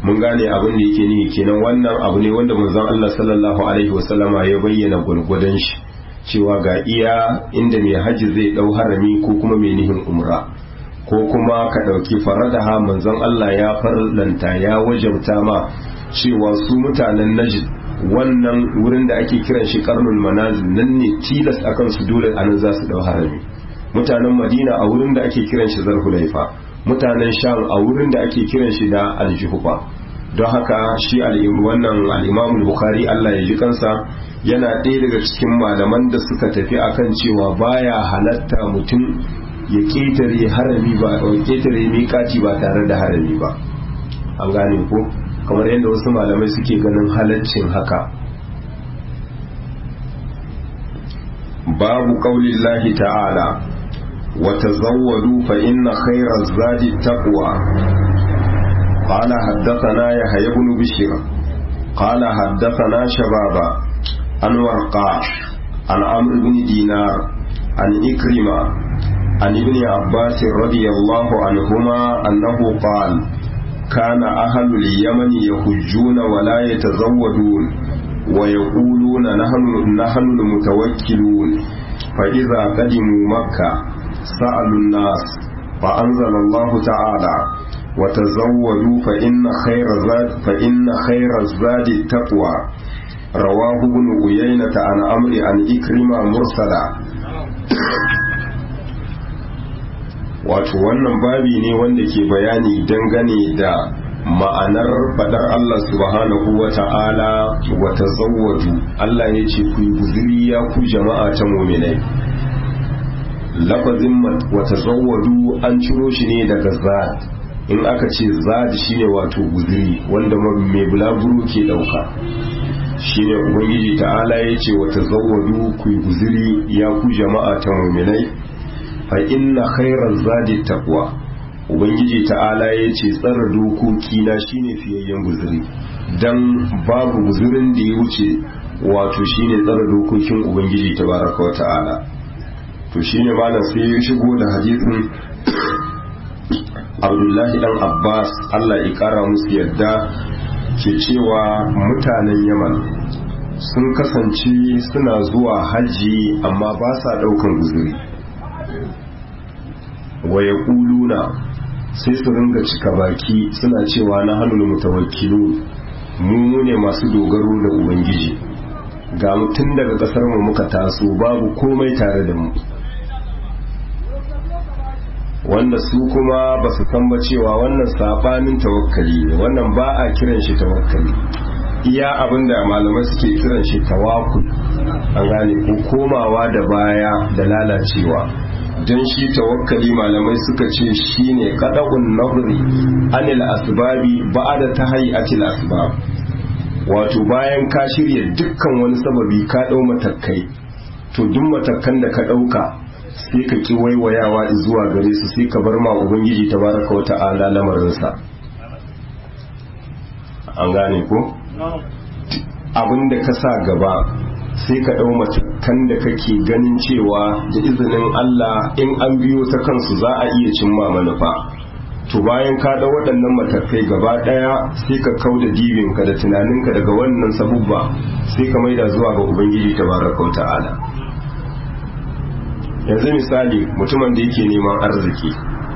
mun gane abin da yake nihi kenan wannan abu ne wanda manzon Allah sallallahu alaihi wasallama ya bayyana gwargwadon shi cewa ga iya inda mai haji zai dau harami ko kuma mai nihin umra ko kuma ka dauki faradaha manzon Allah ya farlanta ya wajabta ma cewa su mutanen Najd wannan wurin da ake kiran shi karnul manazil nan ne tilas akan su dole anan za su dau harami mutanen Madina a wurin da ake kiran shi Zulhulaifa mutanen Sham a wurin da ake kiran shi da Al-Juhfa don haka shi wannan al'imamul bukhari Allah ya ji kansa yana ɗaya daga cikin malaman da suka tafi akan cewa baya halatta mutum ya ƙetare harami ba a ƙetare miƙaci ba tare da harami ba an gane ko kamar yadda wasu malamai suke ganin halaccin haka babu ƙaunin lahi ta'ala wata zawwadu fa inna khairar zadi taqwa قال حدثنا يحيى بن بشير قال حدثنا شبابا عن ورقاء عن عمرو بن دينار عن إكرمة عن ابن عباس رضي الله عنهما أنه قال كان أهل اليمن يحجون ولا يتزودون ويقولون نحن نحن المتوكلون فإذا قدموا مكة سألوا الناس فأنزل الله تعالى وتزودوا فإن خير زاد فإن خير الزاد التقوى رواه ابن عيينة عن أمر عن إكرمة مرسلا wato wannan babi ne wanda ke bayani dangane da ma'anar fadar Allah subhanahu wa ta'ala wa tazawwadu Allah ya ce ku yi guziri ya ku jama'a ta muminai lafazin wa tazawwadu an ciro shi ne daga zad in aka ce zadi shine wato guziri wanda mai bulaguro ke dauka shine ubangiji ta'ala ya ce wata zawadu ku yi guziri ya ku jama'a ta muminai fa inna khairar zadi taqwa ubangiji ta'ala ya ce tsara dokoki na shine fiyayyen guziri dan babu guzirin da ya wuce wato shine tsara dokokin ubangiji tabaraka wa ta'ala to shine malam sai ya shigo da hadisin abdullahi dan abbas allah ya kara musu yadda ke cewa mutanen yaman sun kasance suna zuwa hajji amma ba sa daukan guzuri waya kuluna sai su ringa cika baki suna cewa na hannun mutawakkilu mu ne masu dogaro da ubangiji ga mutum daga kasar mu muka taso babu komai tare da mu wanda su kuma ba su san ba cewa wannan sabanin tawakkali ne wannan ba a kiran shi tawakkali iya abinda malamai suke kiran shi tawakul an gane ko komawa da baya da lalacewa don shi tawakkali malamai suka ce shine qada'un nabri anil asbabi ba'da tahayyatil asbab wato bayan ka shirya dukkan wani sababi ka dau matakai to duk matakan da ka dauka sai ka ki waiwayawa zuwa gare su sai ka bar ma ubangiji tabaraka wa ta'ala lamarinsa an gane ko abinda ka sa gaba sai ka ɗau matakan da kake ganin cewa da izinin Allah in an biyo ta kansu za a iya cimma manufa to bayan ka ɗau waɗannan matakai gaba ɗaya sai ka kau da dibinka da tunaninka daga wannan sabubba sai ka maida zuwa ga ubangiji tabaraka wa ta'ala yanzu misali mutumin da yake neman arziki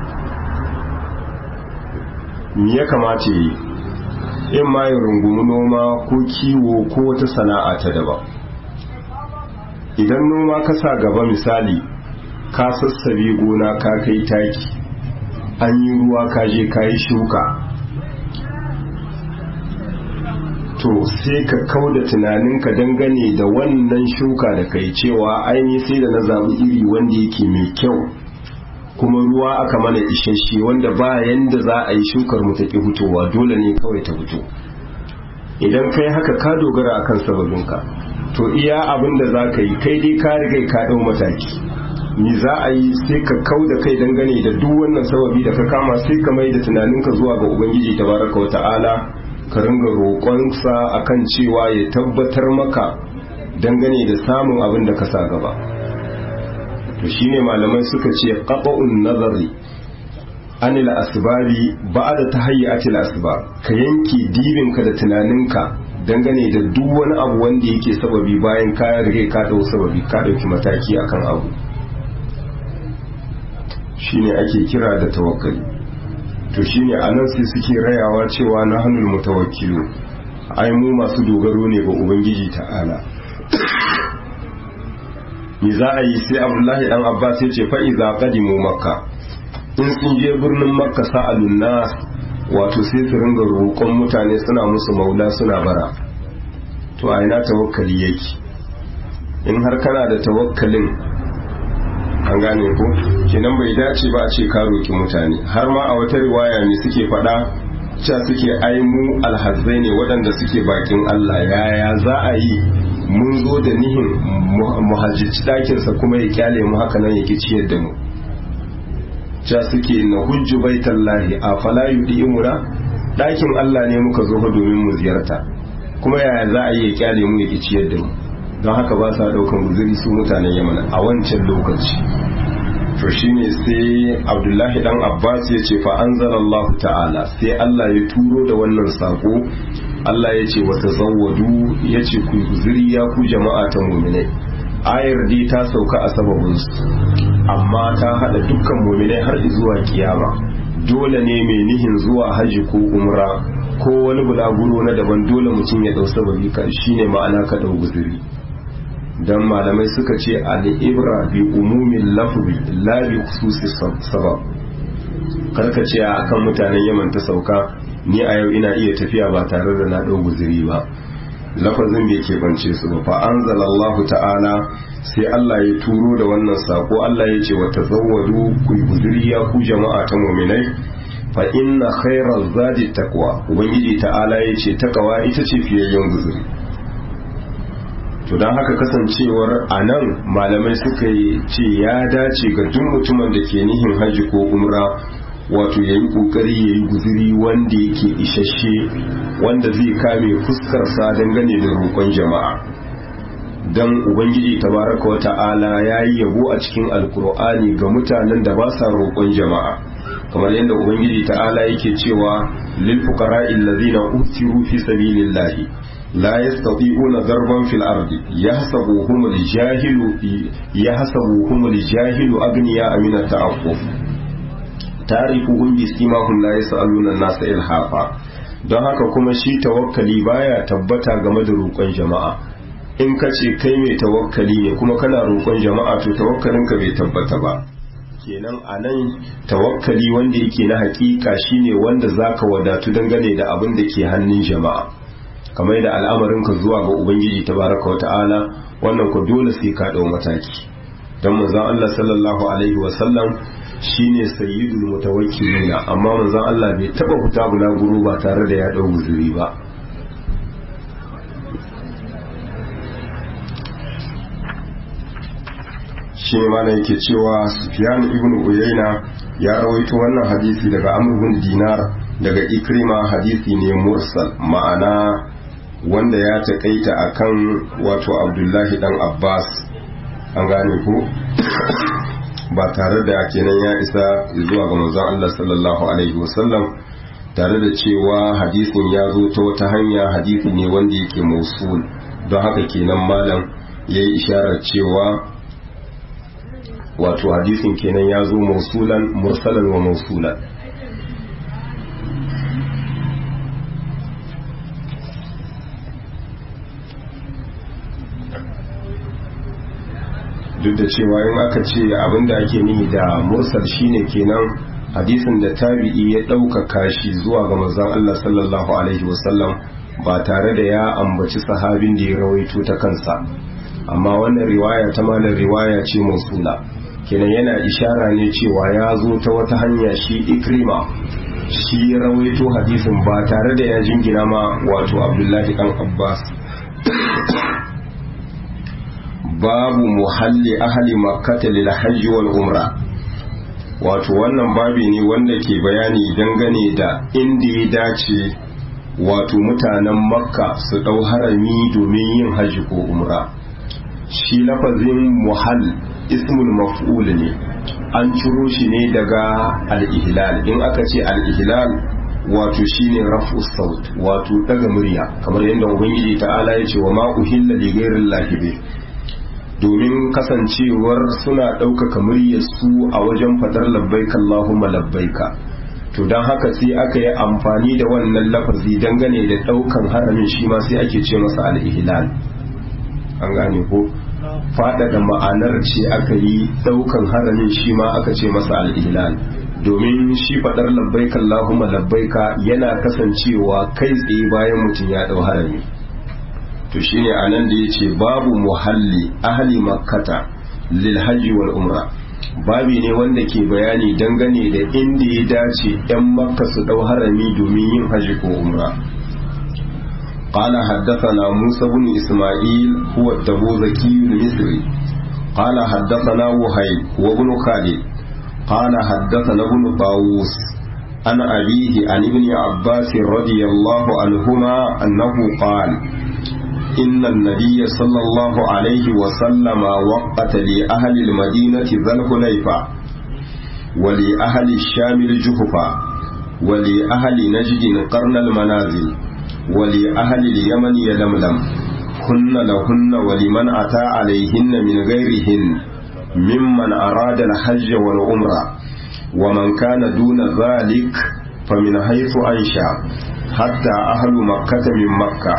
me ya kamata yi in ma ya rungumi noma ko kiwo ko wata sana'a ta daban idan noma ka sa gaba misali ka sassabe gona ka kai taki an yi ruwa ka je ka yi shuka to sai ka kau da tunaninka dangane da wannan shuka da kai cewa aini sai da na zaɓi iri wanda yake mai kyau kuma ruwa aka mana isasshe wanda ba yanda za a yi shukar mu ta ki fitowa dole ne kawai ta fito idan kai haka ka dogara akan sababinka to iya abin da za ka yi kai dai ka riga ka ɗau mataki ni za a yi sai ka kau da kai dangane da duk wannan sababi da ka kama sai ka mai da tunaninka zuwa ga ubangiji tabaraka wa ta'ala ka ringa roƙonsa akan cewa ya tabbatar maka dangane da samun abin da ka sa gaba to shine malamai suka ce qata'un nazari anil asbabi ba'da tahayyatil asbab ka yanke dibinka da tunaninka dangane da duk wani abu wanda yake sababi bayan ka rige ka dau sababi ka dauki mataki akan abu shine ake kira da tawakkali to shine anan sai suke rayawa cewa na hannun mutawakkilu ai mu masu dogaro ne ga ubangiji ta'ala me za a yi sai abdullahi dan abbas ya ce fa'iza qadimu makka in sun je birnin makka sa'alun nas wato sai su ringa roƙon mutane suna musu maula suna bara to a ina tawakkali yake in har kana da tawakkalin an gane ko kenan bai dace ba a ce ka roki mutane har ma a wata riwaya ne suke faɗa cewa suke ai mu alhazzai ne waɗanda suke bakin Allah yaya za a yi mun zo da nihin muhajjici ɗakinsa kuma ya kyale mu haka nan yake ciyar da mu cewa suke na hujju baitallahi a fala yudi imuna ɗakin Allah ne muka zo domin mu ziyarta kuma yaya za a yi ya kyale mu yake ciyar da mu don haka ba sa ɗaukan guzuri su mutanen yaman a wancan lokaci to shine sai abdullahi dan abbas ya ce fa anzalallahu ta'ala sai Allah ya turo da wannan sako Allah ya ce wata zawwadu ya ce ku guzuri ya ku jama'a ta muminai ayar dai ta sauka a sababinsu amma ta hada dukkan muminai har zuwa kiyama dole ne mai nihin zuwa haji ko umra ko wani bulaguro na daban dole mutum ya dau sababi ka shine ma'ana ka dau guzuri dan malamai suka ce al-ibra bi umumin lafzi la bi khususi sabab karka ce akan mutanen Yaman ta sauka ni a yau ina iya tafiya ba tare da na dau guzuri ba lafazin bai ke bance su ba fa anzalallahu ta'ala sai Allah ya turo da wannan sako Allah ya ce wa tazawwadu ku guzuri ya ku jama'a ta mu'minai fa inna khairaz zadi taqwa ubangiji ta'ala ya ce takawa ita ce fiyayyen guzuri to don haka kasancewar a nan malamai suka yi ce ya dace ga duk mutumin da ke nihin haji ko umra wato ya yi kokari ya yi guziri wanda yake isasshe wanda zai kame fuskarsa dangane da roƙon jama'a don ubangiji tabaraka wa ta'ala ya yi yabo a cikin alkur'ani ga mutanen da ba sa roƙon jama'a kamar yadda ubangiji ta'ala yake cewa lil fuqara allazina utiru fi sabilillahi لا يستطيعون ضربا في الأرض يحسبوهم الجاهل يحسبوهم الجاهل أغنياء من التعفف تعرفهم بسيماهم لا يسألون الناس إلحافا don haka kuma shi tawakkali baya tabbata game da roƙon jama'a in ka ce kai mai tawakkali ne kuma kana roƙon jama'a to tawakkalinka bai tabbata ba kenan a nan tawakkali wanda yake na hakika shine wanda zaka wadatu dangane da abin da ke hannun jama'a kamar da al'amarinka zuwa ga ubangiji tabaraka wa ta'ala wannan ku dole sai ka dau mataki dan manzon Allah sallallahu alaihi wa sallam shine sayyidul mutawakkilina amma manzon Allah bai taba fita bulaguro ba tare da ya dau guzuri ba shi ne mana yake cewa Sufyan ibn Uyayna ya rawaito wannan hadisi daga Amr bin Dinar daga Ikrima hadisi ne mursal ma'ana wanda ya taƙaita akan wato Abdullahi dan Abbas an gane ku ba tare da kenan ya isa zuwa ga manzon Allah sallallahu alaihi wasallam tare da cewa hadisin ya zo ta wata hanya hadisi ne wanda yake mausul don haka kenan malam ya yi isharar cewa wato hadisin kenan ya zo mausulan mursalan wa mausulan duk da cewa in aka ce abinda ake nihi da mursal shine kenan hadisin da tabi'i ya ɗaukaka shi zuwa ga manzon Allah sallallahu alaihi wasallam ba tare da ya ambaci sahabin da ya rawaito ta kansa amma wannan riwaya ta malar riwaya ce mausula kenan yana ishara ne cewa ya zo ta wata hanya shi ikrima shi ya rawaito hadisin ba tare da ya jingina ma wato abdullahi dan abbas babu muhalli ahli makkata lil hajji wal umra wato wannan babi ne wanda ke bayani dangane da inda ya dace wato mutanen makka su dau harami domin yin hajji ko umra shi lafazin muhall ismul maf'ul ne an ciro shi ne daga al-ihlal in aka ce al-ihlal wato shine raf'u saut wato daga murya kamar yadda ubangiji ta'ala ya ce wa ma uhilla li ghairi llahi domin kasancewar suna ɗaukaka muryar su a wajen fadar labbaika Allahumma labbaika to don haka sai aka yi amfani da wannan lafazi dangane da ɗaukan haramin shi ma sai ake ce masa al-ihlal an gane ko faɗaɗa ma'anar ce aka yi ɗaukan haramin shi ma aka ce masa al-ihlal domin shi faɗar labbaika Allahumma labbaika yana kasancewa kai tsaye bayan mutum ya ɗau harami to shine anan da yace babu muhalli ahli makkata lil hajji wal umra babi ne wanda ke bayani dangane da inda ya dace yan makka su ɗau harami domin yin hajji ko umra قال حدثنا موسى بن إسماعيل هو التبوذكي المصري قال حدثنا وهيب وابن خالد قال حدثنا ابن طاووس عن أبيه عن ابن عباس رضي الله عنهما أنه قال إن النبي صلى الله عليه وسلم وقت لأهل المدينة ذا الحليفة ولأهل الشام الجهفة ولأهل نجد قرن المنازل ولأهل اليمن يلملم هن لهن ولمن أتى عليهن من غيرهن ممن أراد الحج والعمرة ومن كان دون ذلك فمن حيث أنشأ حتى أهل مكة من مكة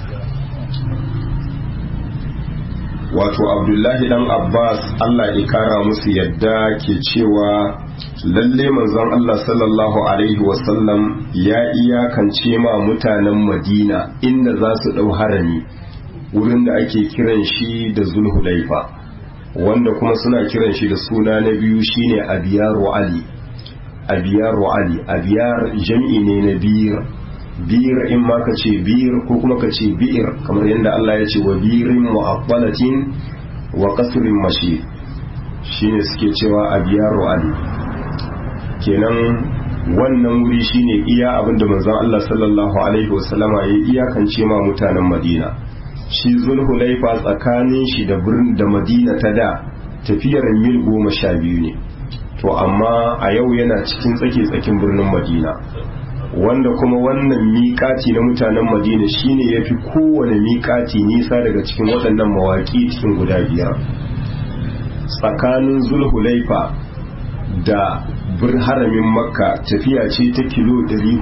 wato abdullahi dan abbas allah ya kara musu yadda ke cewa lalle manzon allah sallallahu alaihi wasallam ya iyakance ma mutanen madina inda za su ɗau harami wurin da ake kiran shi da zulhulaifa wanda kuma suna kiran shi da suna na biyu shine abiyaru ali abiyaru ali abiyar jam'i ne na biyar biyar in ma ka ce biyar ko kuma ka ce biyar kamar yadda Allah ya ce wa birin mu'abbalatin wa qasrin mashi shine suke cewa abiyaru ali kenan wannan wuri shine iya abinda manzon Allah sallallahu alaihi wasallama ya iyakance ma mutanen Madina shi zulhulaifa tsakanin shi da birnin da Madina ta da tafiyar mil goma sha biyu ne to amma a yau yana cikin tsake-tsakin birnin Madina wanda kuma wannan miƙati na mutanen madina shine ya fi kowane miƙati nisa daga cikin waɗannan mawaƙi cikin guda biyar tsakanin zulhulaifa da haramin makka tafiya ce ta kilo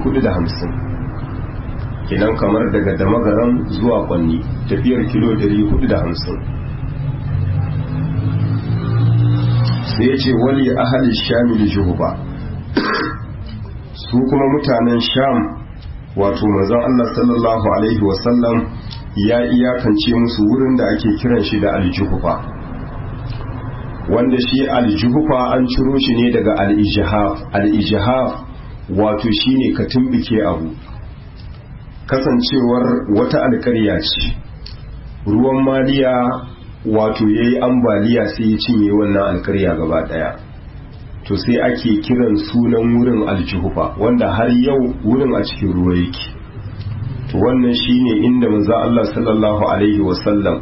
450 kinan kamar daga damagaran zuwa kwanni tafiyar kilo 450 sai ya ce wali ahali shamil juhuba su kuma mutanen sham wato manzon Allah sallallahu alaihi wasallam ya iyakance musu wurin da ake kiran shi da aljuhufa wanda shi aljuhufa an ciro shi ne daga al-ijhaf al-ijhaf wato shine ka tumbike abu kasancewar wata alƙarya ce ruwan maliya wato yayi ambaliya sai ya cinye wannan alƙarya gaba daya to sai ake kiran sunan wurin aljuhufa wanda har yau wurin a cikin ruwa yake to wannan shine inda manzo Allah sallallahu alaihi wasallam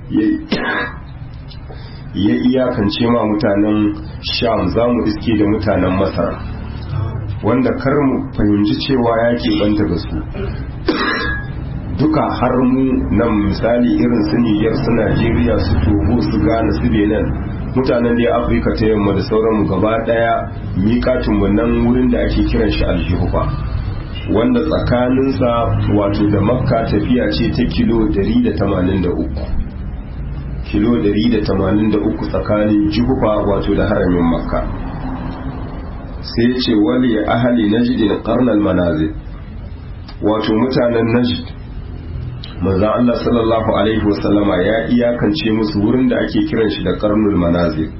ya iyakance ma mutanen sham za mu iske da mutanen masar wanda kar mu fahimci cewa ya banta ga su duka har mu nan misali irin su Niger su Najeriya su Togo su Ghana su Benin mutanen da Afirka ta yamma da sauran gaba daya miƙatin wannan wurin da ake kiran shi aljihufa wanda tsakaninsa wato da makka tafiya ce ta kilo 183 kilo 183 tsakanin jihufa wato da haramin makka sai ce wali ahali najdin qarnal manazil wato mutanen najd manzan Allah sallallahu alaihi wasallama ya iyakance musu wurin da ake kiran shi da karnul manazil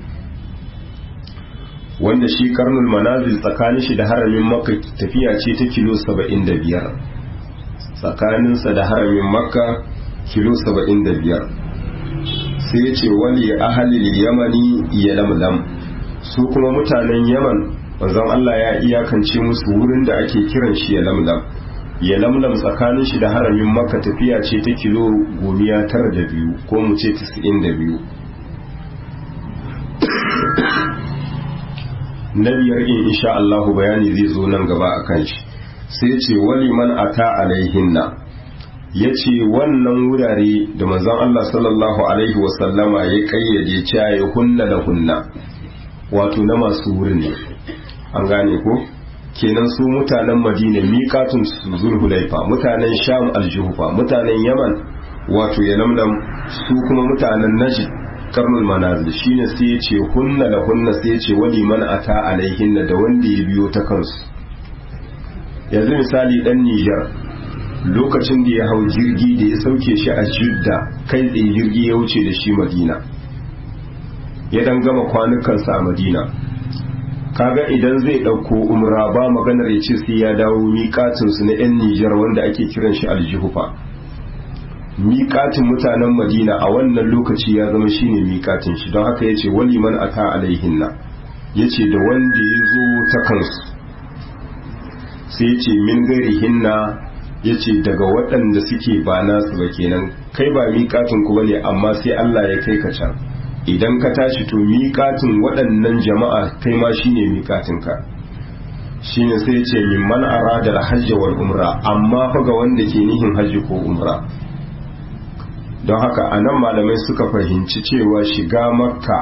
wanda shi karnul manazil tsakanin shi da haramin makka tafiya ce ta kilo 75 tsakaninsa da haramin makka kilo 75 sai ya ce wali ahalil yamani ya lamlam su kuma mutanen yaman manzon Allah ya iyakance musu wurin da ake kiran shi ya lamlam ya lamlam tsakanin shi da haramin makka tafiya ce ta kilo gomiya tara da biyu ko mu ce tisa'in da biyu na biyar in insha Allahu bayani zai zo nan gaba a kan shi sai ce wali man ata alaihinna ya ce wannan wurare da manzon Allah sallallahu alaihi wasallama ya kayyade cewa ya hunna da hunna wato na masu wurin ne an gane ko kenan su mutanen madina miƙatun su zulhulaifa mutanen sham aljuhufa mutanen yaman wato ya lamlam su kuma mutanen najd karnul manazil shine sai ya ce hunna da hunna sai ya ce wali man ata alaihinna da wanda ya biyo ta kansu yanzu misali dan Nijar lokacin da ya hau jirgi da ya sauke shi a Jidda kai tsaye jirgi ya wuce da shi Madina ya dan gama kwanukansa a Madina kaga idan zai ɗauko umra ba maganar ya ce sai ya dawo miƙatinsu na 'yan Nijar wanda ake kiran shi aljihufa miƙatin mutanen Madina a wannan lokaci ya zama shine miƙatin shi don haka ya ce wali man ata alaihinna ya ce da wanda ya zo ta kansu sai ya ce min gari hinna ya ce daga waɗanda suke ba nasu ba kenan kai ba miƙatin ku bane amma sai Allah ya kai ka can idan ka tashi to miƙatin waɗannan jama'a kai ma shine miƙatinka shine sai ya ce min man arada al-hajj wal umra amma fa ga wanda ke nihin hajji ko umra don haka anan malamai suka fahimci cewa shiga makka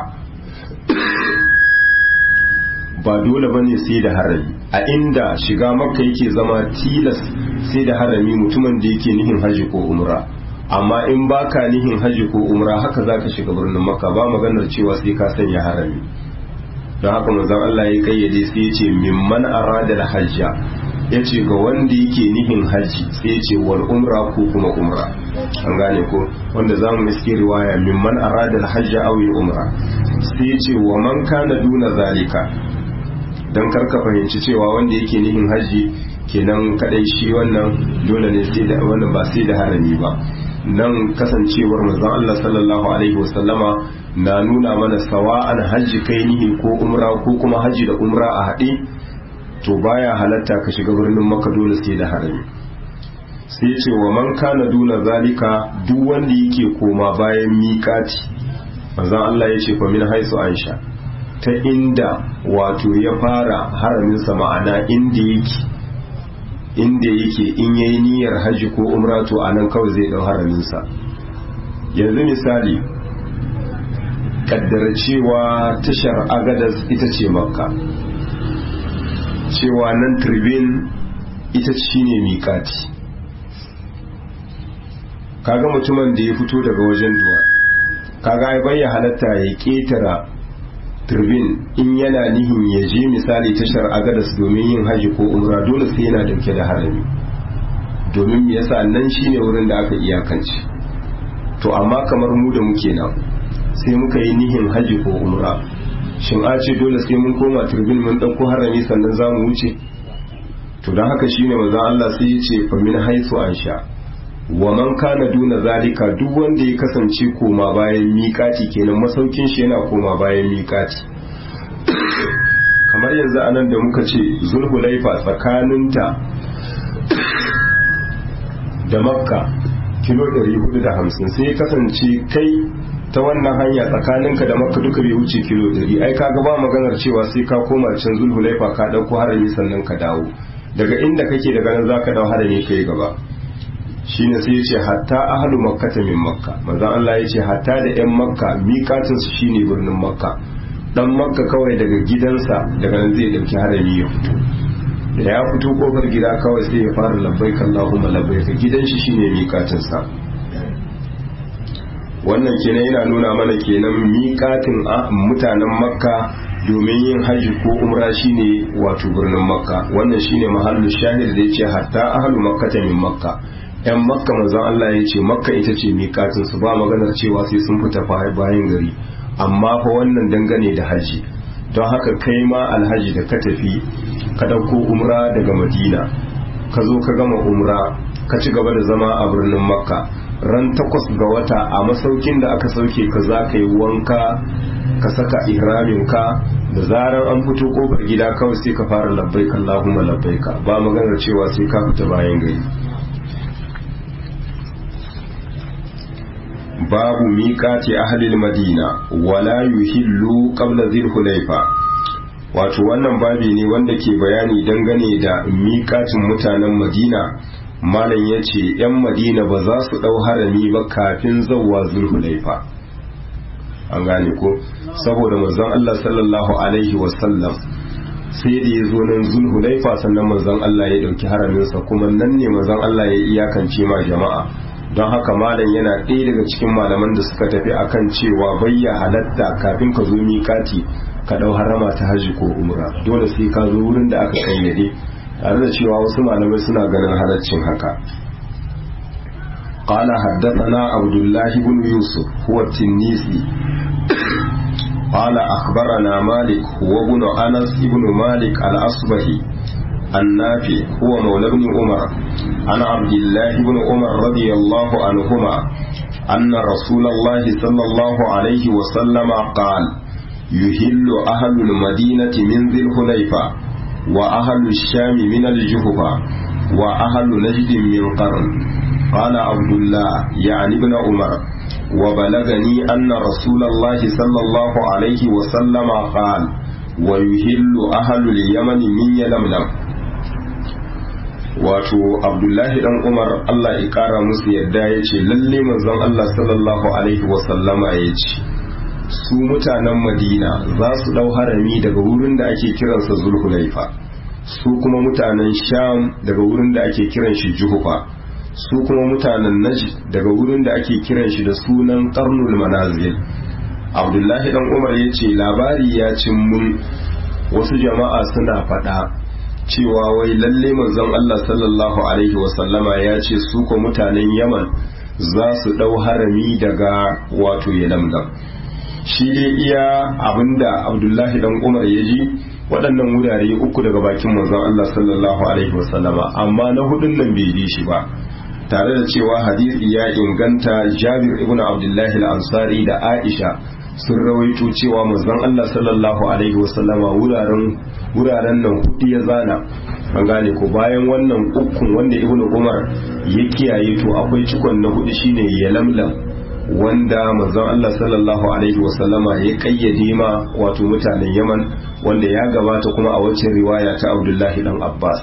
ba dole bane sai da harami a inda shiga makka yake zama tilas sai da harami mutumin da yake nihin hajji ko umra amma in baka nihin hajji ko umra haka zaka shiga birnin makka ba maganar cewa sai ka sanya harami don haka manzon Allah ya kayyade sai ya ce mimman arada al-hajja ya ce ga wanda yake nihin hajji sai ya ce wal umra ko kuma umra an gane ko wanda za mu iske riwaya mimman arada al-hajja aw umra sai ya ce wa man kana duna zalika dan karka fahimci cewa wanda yake nihin hajji kenan kadai shi wannan dole ne sai da wannan ba sai da harami ba nan kasancewar manzon Allah sallallahu alaihi wasallama na nuna mana sawa'an hajji kai nihi ko umra ko kuma hajji da umra a haɗe to baya halatta ka shiga birnin maka dole sai da harami sai ce wa man kana duna zalika duk wanda yake koma bayan miƙati manzon Allah ya ce fa min haisu aisha ta inda wato ya fara haraminsa ma'ana inda yake inda yake in yayi niyyar hajji ko umra to anan kawai zai dau haraminsa yanzu misali kaddara cewa tashar agadas ita ce makka cewa nan tribin ita shine miƙati kaga mutumin da ya fito daga wajen duwa kaga ai bayya halatta ya ketara turbin in yana nihin ya je misali tashar agadas domin yin haji ko umra dole sai yana dauke da harami domin me yasa nan shine wurin da aka iyakance to amma kamar mu da muke nan sai muka yi nihin haji ko umra shin a ce dole sai mun koma turbin mun dauko harami sannan za mu wuce to don haka shine manzon Allah sai ya ce fa min haisu ansha wa man kana duna zalika duk wanda ya kasance koma bayan miƙati kenan masaukin shi yana koma bayan miƙati kamar yanzu anan da muka ce zulhulaifa tsakaninta da makka kilo 450 sai ya kasance kai ta wannan hanya tsakaninka da makka duka bai wuce kilo 100 ai kaga ba maganar cewa sai ka koma can zulhulaifa ka dauko harami sannan ka dawo daga inda kake daga nan zaka dawo harami kai gaba shine sai yace hatta ahlu makka min makka manzon Allah yace hatta da yan makka miƙatin su shine birnin makka dan makka kawai daga gidansa daga nan zai dauki harami ya fito da ya fito kofar gida kawai sai ya fara labbaik Allahumma labbaik gidan shi shine miƙatin sa wannan kenan yana nuna mana kenan miƙatin mutanen makka domin yin hajji ko umra shine wato birnin makka wannan shine mahallu shahid da yace hatta ahlu makka min makka yan makka manzon Allah ya ce makka ita ce miƙatin su ba maganar cewa sai sun fita bayan gari amma fa wannan dangane da haji don haka kai ma alhaji da ka tafi ka ɗauko umra daga madina ka zo ka gama umra ka ci gaba da zama a birnin makka ran takwas ga wata a masaukin da aka sauke ka za ka yi wanka ka saka ihramin ka da zarar an fito kofar gida kawai sai ka fara labbaika Allahumma labbaika ba maganar cewa sai ka fita bayan gari babu miƙati ahlil madina wala yuhillu qabla dhil hulayfa wato wannan babi ne wanda ke bayani dangane da miƙatin mutanen madina malam ya ce 'yan madina ba za su ɗau harami ba kafin zauwa zulhulaifa an gane ko saboda manzon Allah sallallahu alaihi wasallam sai da ya zo nan zulhulaifa sannan manzon Allah ya ɗauki haraminsa kuma nan ne manzon Allah ya iyakance ma jama'a don haka malam yana ɗaya daga cikin malaman da suka tafi akan cewa bayya halatta kafin ka zo miƙati ka ɗau harama ta haji ko umra dole sai ka zo wurin da aka kayyade tare da cewa wasu malamai suna ganin halaccin haka قال حدثنا عبد الله بن يوسف هو التنيسي قال أخبرنا مالك هو ابن أنس بن مالك الأصبهي النافع هو مولى بن عمر عن عبد الله بن عمر رضي الله عنهما أن رسول الله صلى الله عليه وسلم قال يهل أهل المدينة من ذي الحليفة وأهل الشام من الجهفة وأهل نجد من قرن قال عبد الله يعني ابن عمر وبلغني أن رسول الله صلى الله عليه وسلم قال ويهل أهل اليمن من يلملم wato abdullahi dan umar allah ya kara musu yadda ya ce lalle manzon allah sallallahu alaihi wasallama ya ce su mutanen madina za su dau harami daga wurin da ake kiransa zulhulaifa su kuma mutanen sham daga wurin da ake kiran shi juhufa su kuma mutanen najd daga wurin da ake kiran shi da sunan karnul manazil abdullahi dan umar ya ce labari ya cin mun wasu jama'a suna faɗa cewa wai lalle manzon Allah sallallahu alaihi wasallama ya ce su ko mutanen Yaman za su dau harami daga wato Yalamdam shi dai iya abinda Abdullahi dan Umar ya ji waɗannan wurare uku daga bakin manzon Allah sallallahu alaihi wasallama amma na hudun nan bai bi shi ba tare da cewa hadisi ya inganta Jabir ibn Abdullahi al-Ansari da Aisha sun rawaito cewa manzon Allah sallallahu alaihi wasallama wuraren wuraren nan hudu ya zana an gane ko bayan wannan ukun wanda ibnu umar ya kiyaye to akwai cikon na hudu shine ya lamlam wanda manzon Allah sallallahu alaihi wasallama ya kayyade ma wato mutanen Yaman wanda ya gabata kuma a wacce riwaya ta Abdullahi dan Abbas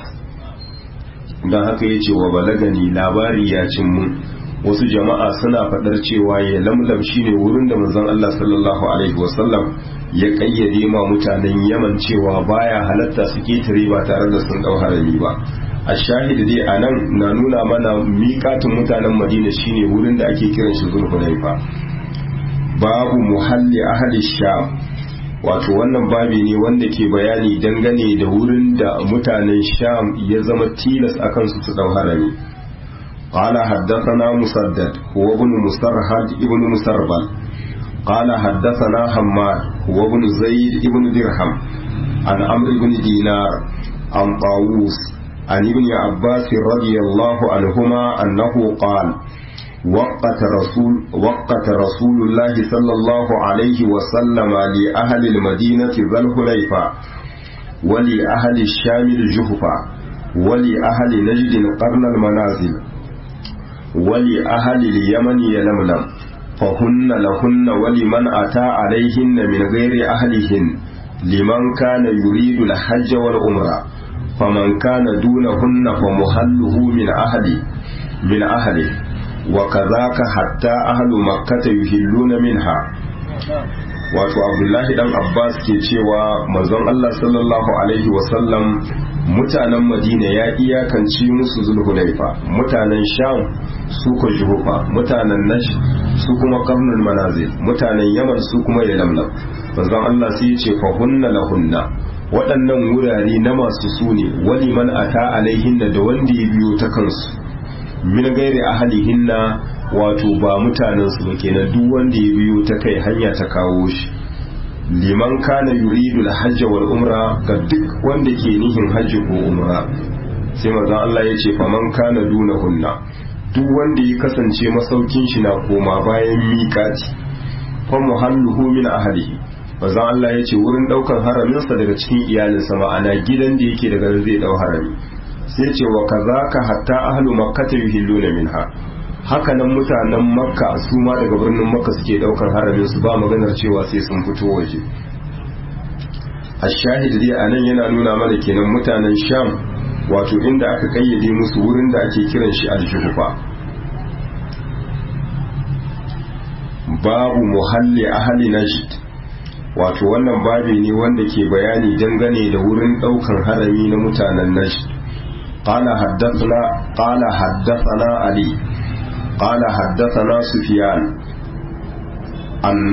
dan haka yace wa balagani labari ya cin mun wasu jama'a suna faɗar cewa ya lamlam shine wurin da manzon Allah sallallahu alaihi wasallam ya kayyade ma mutanen Yaman cewa baya halatta su ketare ba tare da sun dau harami ba a shahidi dai a nan na nuna mana miƙatin mutanen Madina shine wurin da ake kiran shi Zulhulaifa babu muhalli ahli sham wato wannan babi ne wanda ke bayani dangane da wurin da mutanen sham ya zama tilas akan su su dau harami قال حدثنا مسدد هو ابن مسرهد ابن مسربل قال حدثنا حماد هو ابن زيد ابن درهم عن عمرو بن دينار عن طاووس عن ابن عباس رضي الله عنهما أنه قال وقت رسول وقت رسول الله صلى الله عليه وسلم لأهل المدينة ذا الحليفة ولأهل الشام الجهفة ولأهل نجد قرن المنازل ولأهل اليمن يلملم فهن لهن ولمن أتى عليهن من غير أهلهن لمن كان يريد الحج والعمرة فمن كان دونهن فمحله من أهله من أهله وكذاك حتى أهل مكة يهلون منها wato abdullahi dan abbas ke cewa manzon allah sallallahu alaihi wasallam mutanen madina ya iyakance musu zulhulaifa mutanen sham su ko juhufa mutanen nash su kuma karnul manazil mutanen yaman su kuma yalamlam manzon allah sai ya ce fa hunna lahunna waɗannan wurare na masu su ne wani man ata alaihinna da wanda ya biyo ta kansu min gairi ahalihinna wato ba mutanen su ba kenan duk wanda ya biyo ta kai hanya ta kawo shi liman kana yuridu al-hajj wal umra ga duk wanda ke nihin hajji ko umra sai manzon Allah ya ce faman kana duna hunna duk wanda ya kasance masaukin shi na koma bayan miƙati fa muhalluhu min ahlihi manzon Allah ya ce wurin daukan haraminsa daga cikin iyalinsa ma'ana gidan da yake daga zai dau harami sai ce wa kazaka hatta ahlu makkata yuhilluna minha hakanan mutanen makka su ma daga birnin makka suke daukar haramin su ba maganar cewa sai sun fito waje a shahid dai a nan yana nuna mana kenan mutanen sham wato inda aka kayyade musu wurin da ake kiran shi aljuhufa babu muhalli ahli najd wato wannan babi ne wanda ke bayani dangane da wurin daukan harami na mutanen najd قال حدثنا قال حدثنا علي قال حدثنا سفيان أن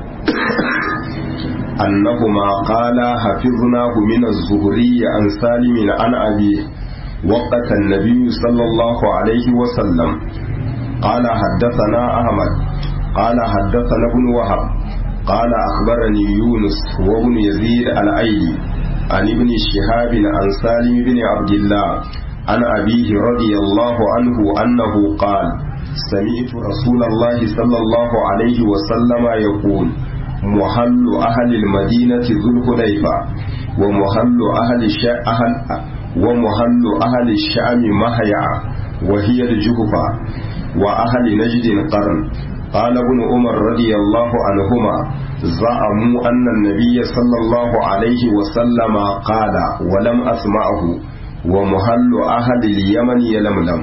أنهما قال حفظناه من الزهري عن سالم عن أبيه وقت النبي صلى الله عليه وسلم قال حدثنا أحمد قال حدثنا ابن وهب قال أخبرني يونس وابن يزيد الأيلي عن ابن شهاب عن سالم بن عبد الله عن أبيه رضي الله عنه أنه قال سمعت رسول الله صلى الله عليه وسلم يقول محل أهل المدينة ذو الحليفة ومحل أهل أهل ومحل أهل الشام مهيع وهي الجهفة وأهل نجد قرن قال ابن عمر رضي الله عنهما زعموا أن النبي صلى الله عليه وسلم قال ولم أسمعه ومحل أهل اليمن يلملم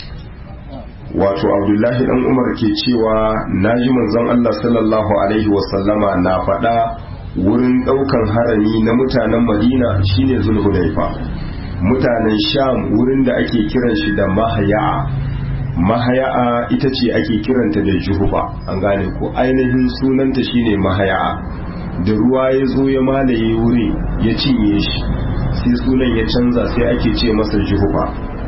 wato abdullahi dan umar ke cewa na ji manzon allah sallallahu alaihi wasallama na faɗa wurin ɗaukan harami na mutanen madina shine zulhulaifa mutanen sham wurin da ake kiran shi da mahaya'a mahaya'a ita ce ake kiranta da juhuba an gane ko ainihin sunanta shine mahaya'a da ruwa ya zo ya malaye wuri ya cinye shi sai sunan ya canza sai ake ce masa juhuba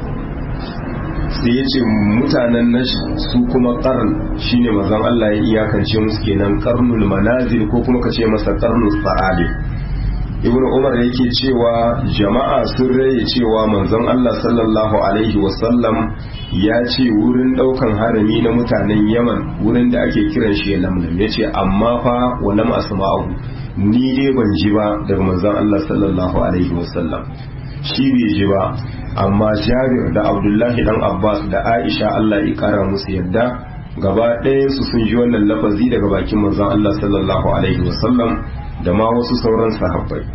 sai ya ce mutanen na su kuma karn shine mazan Allah ya iyakance musu kenan karnul manazil ko kuma ka ce masa karnul sa'ali ibnu umar yake cewa jama'a sun raye cewa manzon Allah sallallahu alaihi wasallam ya ce wurin daukan harami na mutanen yaman wurin da ake kiran shi lamlam ya ce amma fa walam asma'u ni dai ban ji ba daga manzon Allah sallallahu alaihi wasallam shi bai ji ba amma jabir da abdullahi dan abbas da aisha allah ya kara musu yadda gaba ɗayansu sun ji wannan lafazi daga bakin manzon allah sallallahu alaihi wasallam da ma wasu sauran sahabbai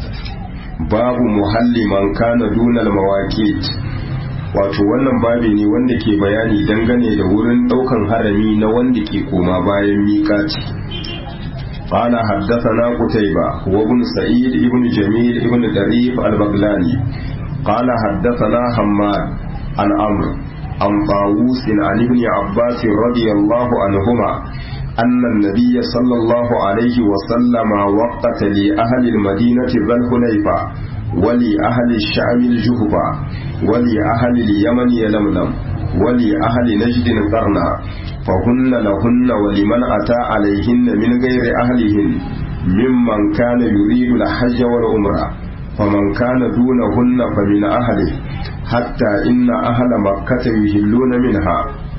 babu muhalli man kana dunal mawaqit wato wannan babi ne wanda ke bayani dangane da wurin ɗaukan harami na wanda ke koma bayan miƙati قال حدثنا قتيبة وابن سعيد ابن جميل ابن دريف البغلاني قال حدثنا حماد عن عمرو عن طاووس عن ابن عباس رضي الله عنهما أن النبي صلى الله عليه وسلم وقت لأهل المدينة ذا الحليفة ولأهل الشام الجهبة ولأهل اليمن يلملم ولأهل نجد قرنا فهن لهن ولمن أتى عليهن من غير أهلهن ممن كان يريد الحج والعمرة فمن كان دونهن فمن أهله حتى إن أهل مكة يهلون منها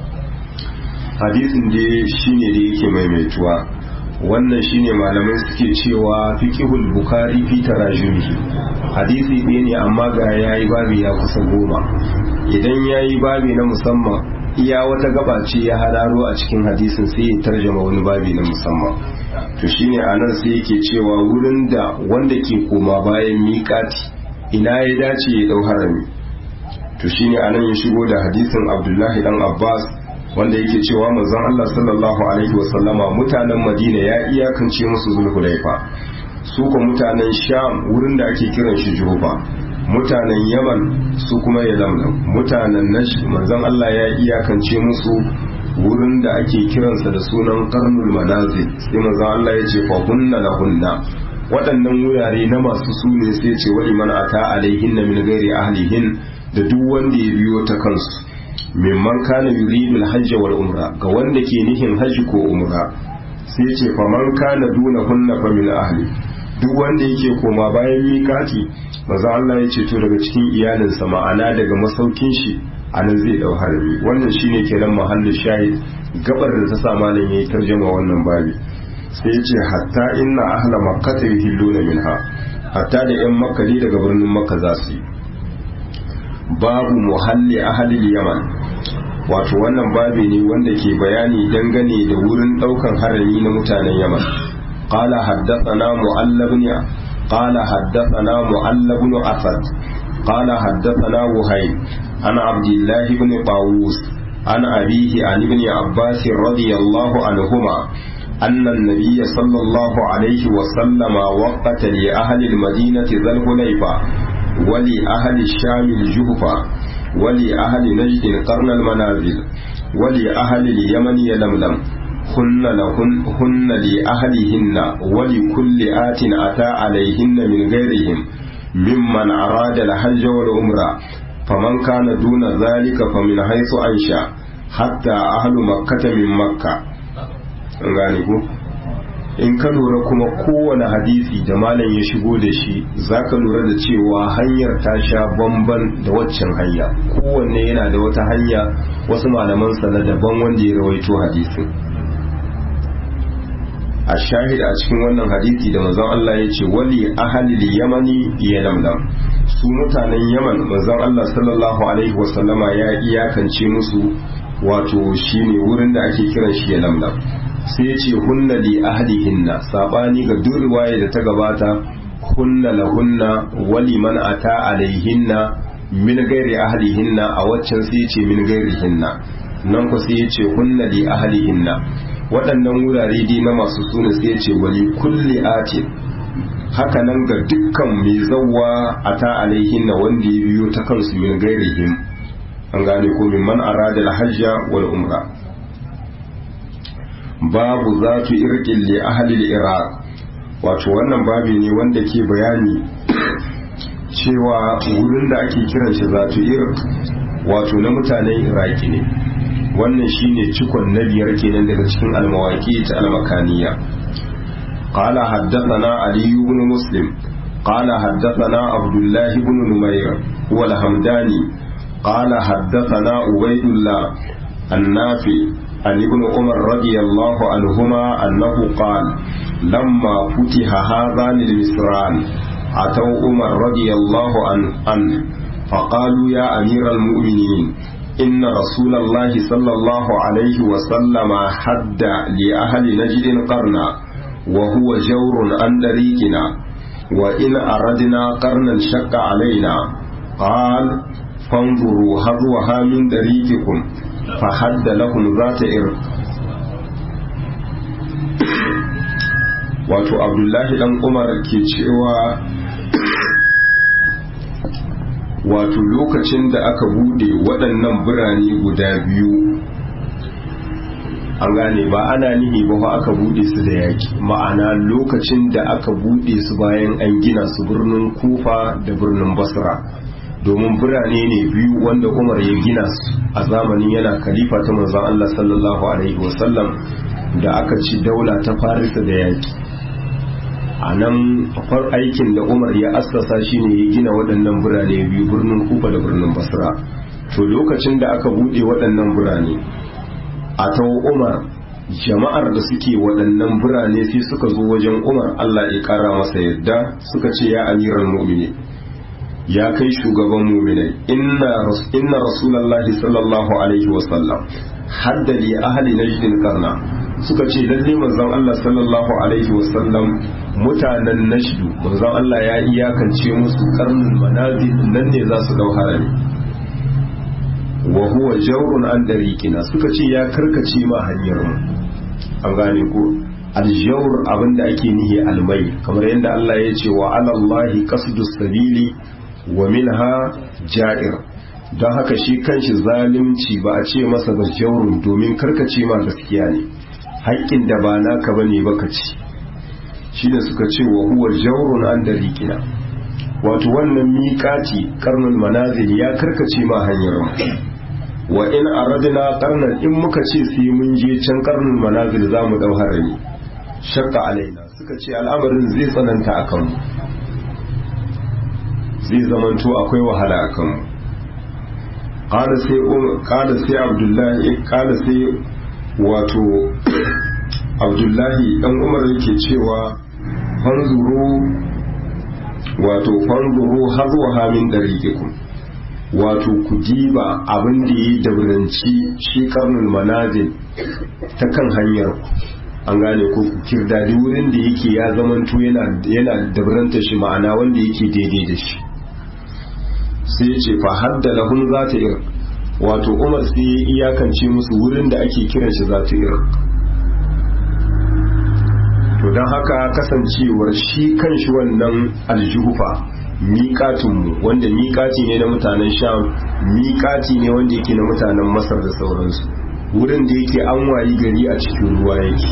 hadisin da shine da yake maimaituwa wannan shine malamai suke cewa fiqhul bukhari fi tarajumihi hadisi ɗaya ne amma ga yayi babi ya kusa goma idan yayi babi na musamman iya wata gaba ce ya hararo a cikin hadisin sai ya tarjama wani babi na musamman to shine anan sai yake cewa wurin da wanda ke koma bayan miƙati ina ya dace ya dau harami to shine anan ya shigo da hadisin Abdullahi dan Abbas wanda yake cewa manzon Allah sallallahu alaihi wasallama mutanen Madina ya iyakance musu Zulhulaifa su ko mutanen Sham wurin da ake kiran shi Juhufa mutanen Yaman su kuma Yalamlam mutanen Najd manzon Allah ya iyakance musu wurin da ake kiransa da sunan Qarnul Manazil sai manzon Allah ya ce fa hunna lahunna waɗannan wurare na masu su ne sai ce wani man ata alaihinna min ghairi ahlihin da duk wanda ya biyo ta kansu mimman kana yuridu al-hajj wal umra ga wanda ke nihin hajji ko umra sai ce fa man kana duna hunna fa min ahli duk wanda yake koma bayan mikati maza Allah ya ce to daga cikin iyalinsa ma'ana daga masaukin shi anan zai dau harbi wannan shine kenan mahallin shahid gabar da ta sa malam yayi tarjuma wannan babi sai ya ce hatta inna ahla makkata yuhilluna minha hatta da yan makka daga birnin makka za su yi babu muhalli ahalil yaman wato wannan babi ne wanda ke bayani dangane da wurin daukan harami na mutanen yaman qala haddathana mu'allab ibn قال حدثنا معل بن أسد قال حدثنا وهيب عن عبد الله بن طاووس عن أبيه عن ابن عباس رضي الله عنهما أن النبي صلى الله عليه وسلم وقت لأهل المدينة ذا الحليفة ولأهل الشام الجهفة ولأهل نجد قرن المنازل ولأهل اليمن يلملم هن لهن هن لأهلهن ولكل آت أتى عليهن من غيرهم ممن أراد الحج والعمرة فمن كان دون ذلك فمن حيث أنشأ حتى أهل مكة من مكة gane ku in ka lura kuma kowane hadisi da malam ya shigo da shi za ka lura da cewa hanyar ta sha bamban da waccan hanya kowanne yana da wata hanya wasu malaman na daban wanda ya rawaito hadisin a shahid a cikin wannan hadisi da manzon Allah ya ce wali ahalil yamani ya lamlam su mutanen yaman manzon Allah sallallahu alaihi wasallama ya iyakance musu wato shine wurin da ake kiran shi ya lamlam sai ya ce hunna li ahlihinna sabani ga duk riwaya da ta gabata hunna lahunna wali man ata alaihinna min gairi ahlihinna a waccan sai ya ce min gairihinna nan ku sai ya ce hunna li ahlihinna waɗannan wurare dai na masu suna sai ya ce wali kulli atin haka nan ga dukkan mai zawwa ata alaihinna wanda ya biyo ta kansu min gairihim an gane ko min man arada al-hajja wal umra babu zatu irqin li ahli al-iraq wato wannan babi ne wanda ke bayani cewa wurin da ake kiran shi zatu irq wato na mutanen iraki ne wannan shine cikon na biyar kenan daga cikin almawaki ta almakaniya قال حدثنا علي بن مسلم قال حدثنا عبد الله بن نمير هو الحمداني قال حدثنا عبيد الله النافي عن ابن عمر رضي الله عنهما أنه قال لما فتح هذان المصران أتوا عمر رضي الله عنه فقالوا يا أمير المؤمنين إن رسول الله صلى الله عليه وسلم حد لأهل نجد قرنا وهو جور عن طريقنا وإن أردنا قرنا شق علينا قال فانظروا هضوها من طريقكم فحد لهم ذات إرق wato abdullahi dan umar ke cewa wato lokacin da aka bude waɗannan birane guda biyu an gane ba ana nihi ba aka bude su da yaki ma'ana lokacin da aka bude su bayan an gina su birnin kufa da birnin basra domin birane ne biyu wanda umar ya gina su a zamanin yana khalifa ta manzon Allah sallallahu alaihi wasallam da aka ci daula ta farisa da yaki a nan far aikin da umar ya assasa shine ya gina waɗannan birane biyu birnin kufa da birnin basra to lokacin da aka buɗe waɗannan birane a ta umar jama'ar da suke waɗannan birane sai suka zo wajen umar allah ya ƙara masa yadda suka ce ya amiran mu'mini ya kai shugaban mu'minai inna rasulallahi sallallahu alaihi wasallam haddali ahli najdin karna suka ce lalle manzon Allah sallallahu alaihi wasallam mutanen nashdu manzon Allah ya iyakance musu karnin manazil nan ne za su dau harami wa huwa jawrun an dariqina suka ce ya karkace ma hanyar mu an gane ko aljawr abinda ake nihi almai kamar yadda Allah ya ce wa alallahi qasdus sabili wa minha ja'ir don haka shi kanshi zalunci ba a ce masa ba jawrun domin karkace ma gaskiya ne haƙƙin da ba naka bane baka ci shi da suka ce wa huwa jawrun an dariqina wato wannan miƙaci karnul manazil ya karkace ma hanyar wa in aradna qarnan in muka ce sai mun je can karnul manazil za mu dau harami shakka alaina suka ce al'amarin zai tsananta akan mu zai zamanto akwai wahala akan mu qala sai qala sai abdullahi qala sai wato abdullahi dan umar yake cewa fanzuru wato fanzuru hazwaha min dariqikum wato ku diba abin da yi dauranci shi karnul manazil ta kan hanyar ku an gane ko kirdadi wurin da yake ya zamanto yana yana dabranta shi ma'ana wanda yake daidai da shi sai ya ce fa hadda lahum zata ir wato Umar sai ya iyakance musu wurin da ake kiran shi zata ir to don haka kasancewar shi kan shi wannan aljuhufa miƙatinmu wanda miƙati ne na mutanen sham miƙati ne wanda yake na mutanen masar da sauransu wurin da yake an wayi gari a cikin ruwa yake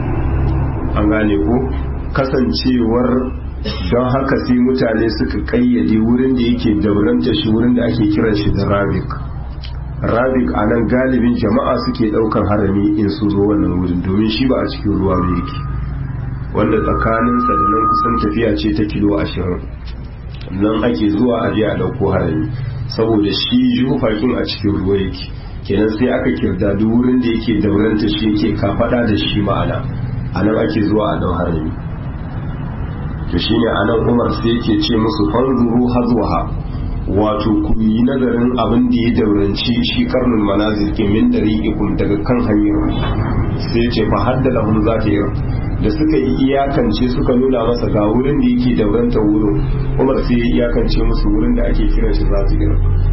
an gane ko kasancewar don haka sai mutane suka kayyade wurin da yake dauranta shi wurin da ake kiran shi da rabik rabik a nan galibin jama'a suke ɗaukar harami in su zo wannan wurin domin shi ba a cikin ruwa ba yake wanda tsakaninsa da nan kusan tafiya ce ta kilo ashirin nan ake zuwa a a ɗauko harami saboda shi jufakin a cikin ruwa yake kenan sai aka kirda duk wurin da yake dauranta shi yake kafaɗa da shi ma'ana a nan ake zuwa a ɗau harami to shine a nan umar sai yake ce musu fanzuru hazwaha wato ku yi nazarin abin da ya dauranci shi karnul manazil ke min dariqikum daga kan hanyar sai ya ce fa haddala hum zata yi da suka yi iyakance suka nuna masa ga wurin da yake dauranta wurin umar sai ya iyakance musu wurin da ake kiran shi za su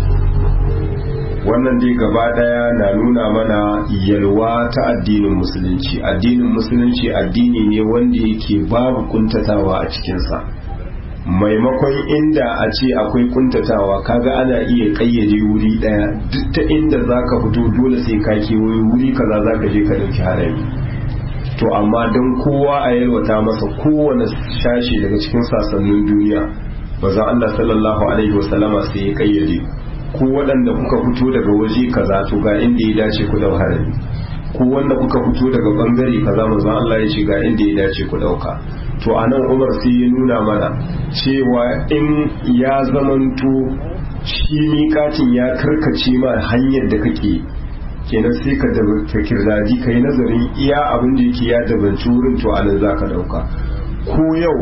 wannan dai gaba daya na nuna mana yalwa ta addinin musulunci addinin musulunci addini ne wanda yake babu kuntatawa a cikinsa maimakon inda a ce akwai kuntatawa kaga ana iya kayyade wuri daya duk ta inda zaka fito dole sai ka kewaye wuri kaza zaka je ka dauki harami to amma don kowa a yalwata masa kowane shashi daga cikin sasannin duniya bazan Allah sallallahu alaihi wasallama sai ya kayyade ku waɗanda kuka fito daga waje kaza to ga inda ya dace ku dau harami ku wanda kuka fito daga bangare kaza manzon Allah ya ce ga inda ya dace ku dauka to anan Umar sai ya nuna mana cewa in ya zamanto shi miƙatin ya karkace ma hanyar da kake kenan sai ka da kirdaji ka yi nazarin iya abin da yake ya dabanci wurin to anan za ka dauka ko yau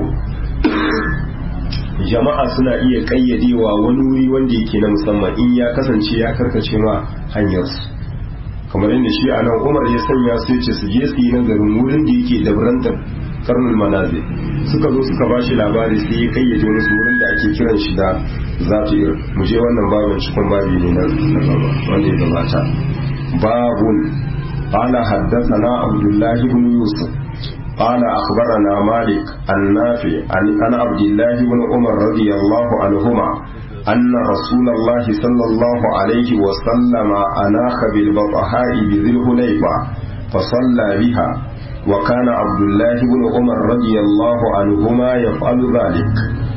jama'a suna iya kayyadewa wani wuri wanda yake na musamman in ya kasance ya karkace ma hanyarsu kamar yadda shi a nan umar ya sanya su ce su je su yi nazarin wurin da yake dabrantar karnul manazi suka zo suka ba shi labari sai ya kayyade wani wurin da ake kiran shi da zafir mu je wannan babin cikin babi ne na wanda ya gabata babun قال حدثنا عبد الله بن يوسف قال أخبرنا مالك النافع عن عن عبد الله بن عمر رضي الله عنهما أن رسول الله صلى الله عليه وسلم أناخ بالبطحاء بذي الحليفة فصلى بها وكان عبد الله بن عمر رضي الله عنهما يفعل ذلك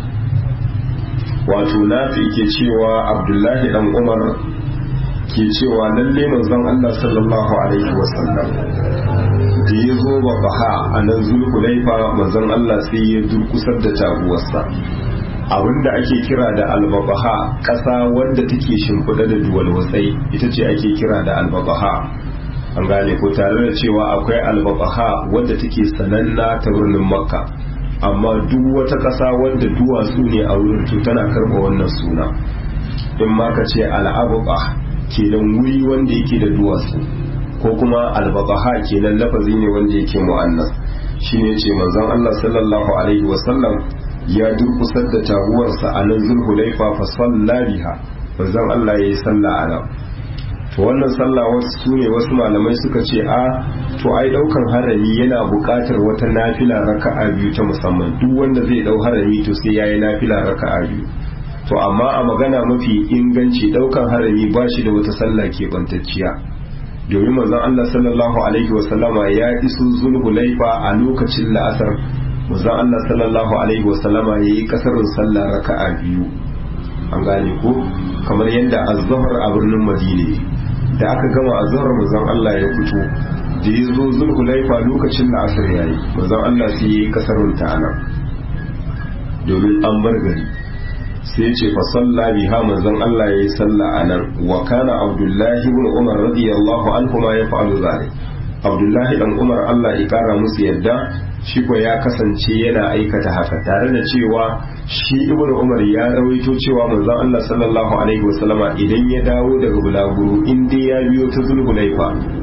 wato nafi ke cewa abdullahi dan umar ke cewa lalle manzon Allah sallallahu alaihi wasallam da ya zo ba baha a nan zulhulaifa manzon Allah sai ya durkusar da taguwarsa abinda ake kira da albabaha ƙasa wanda take shimfiɗa da duwalwatsai ita ce ake kira da albabaha an gane ko tare da cewa akwai albabaha wadda take sananna ta birnin makka amma duk wata ƙasa wadda duwatsu ne a wurin to tana karɓa wannan suna in ma ka ce al'ababa kenan wuri wanda yake da duwatsu ko kuma albabaha kenan lafazi ne wanda yake mu'annas shine ce manzon Allah sallallahu alaihi wasallam ya durkusar da taguwarsa a nan zulhulaifa fa salla biha manzon Allah yayi sallah a nan to wannan sallah wasu ne wasu malamai suka ce a to ai daukan harami yana buƙatar wata nafila raka'a biyu ta musamman duk wanda zai dau harami to sai yayi nafila raka'a biyu to amma a magana mafi inganci daukan harami ba shi da wata sallah keɓantacciya domin manzon Allah sallallahu alaihi wasallama ya iso zulhulaifa a lokacin la'asar manzon Allah sallallahu alaihi wasallama yayi kasarin sallah raka'a biyu an gane ko kamar yadda az-zuhr a birnin Madina da aka gama azhar manzon Allah ya fito da ya zo zulhulaifa lokacin la'asar yayi manzon Allah sai yayi kasarin ta anan domin an bar gari sai ce fa salla biha manzon Allah yayi salla anan wa kana Abdullahi ibn Umar radiyallahu anhu ma yaf'alu zalik Abdullahi dan Umar Allah ya kara musu yadda shi ko ya kasance yana aikata haka tare da cewa shi ibn Umar ya rawaito cewa manzon Allah sallallahu alaihi wasallama idan ya dawo daga bulaguro in dai ya biyo ta zulhulaifa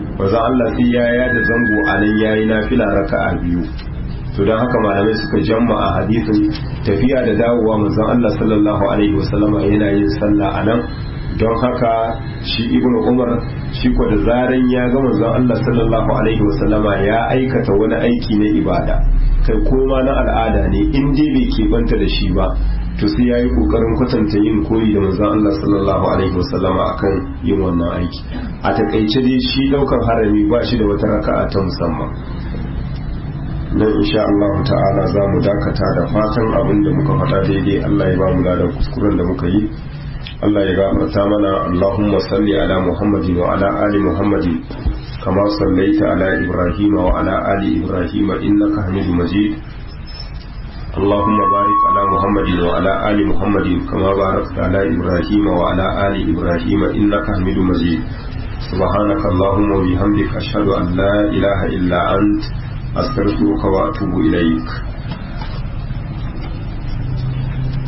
manzon Allah sai ya yada zango a nan yayi nafila raka'a biyu to don haka malamai suka jamma a hadisin tafiya da dawowa manzon Allah sallallahu alaihi wasallama yana yin sallah a nan don haka shi ibnu umar shi ko da zaran ya ga manzon Allah sallallahu alaihi wasallama ya aikata wani aiki na ibada kai koma na al'ada ne in dai bai keɓanta da shi ba to sai yayi kokarin kwatanta yin koyi da manzon Allah sallallahu alaihi wasallama akan yin wannan aiki a takaice dai shi daukar harami ba shi da wata raka'a ta musamman nan insha Allah ta'ala za mu dakata da fatan abin da muka faɗa daidai Allah ya ba mu da kuskuren da muka yi Allah ya gafarta mana Allahumma salli ala Muhammadin wa ala ali Muhammadin kama sallaita ala Ibrahim wa ala ali Ibrahim innaka Hamidum Majid اللهم بارك على محمد وعلى آل محمد كما باركت على إبراهيم وعلى آل إبراهيم إنك حميد مجيد سبحانك اللهم وبحمدك أشهد أن لا إله إلا أنت أستغفرك وأتوب إليك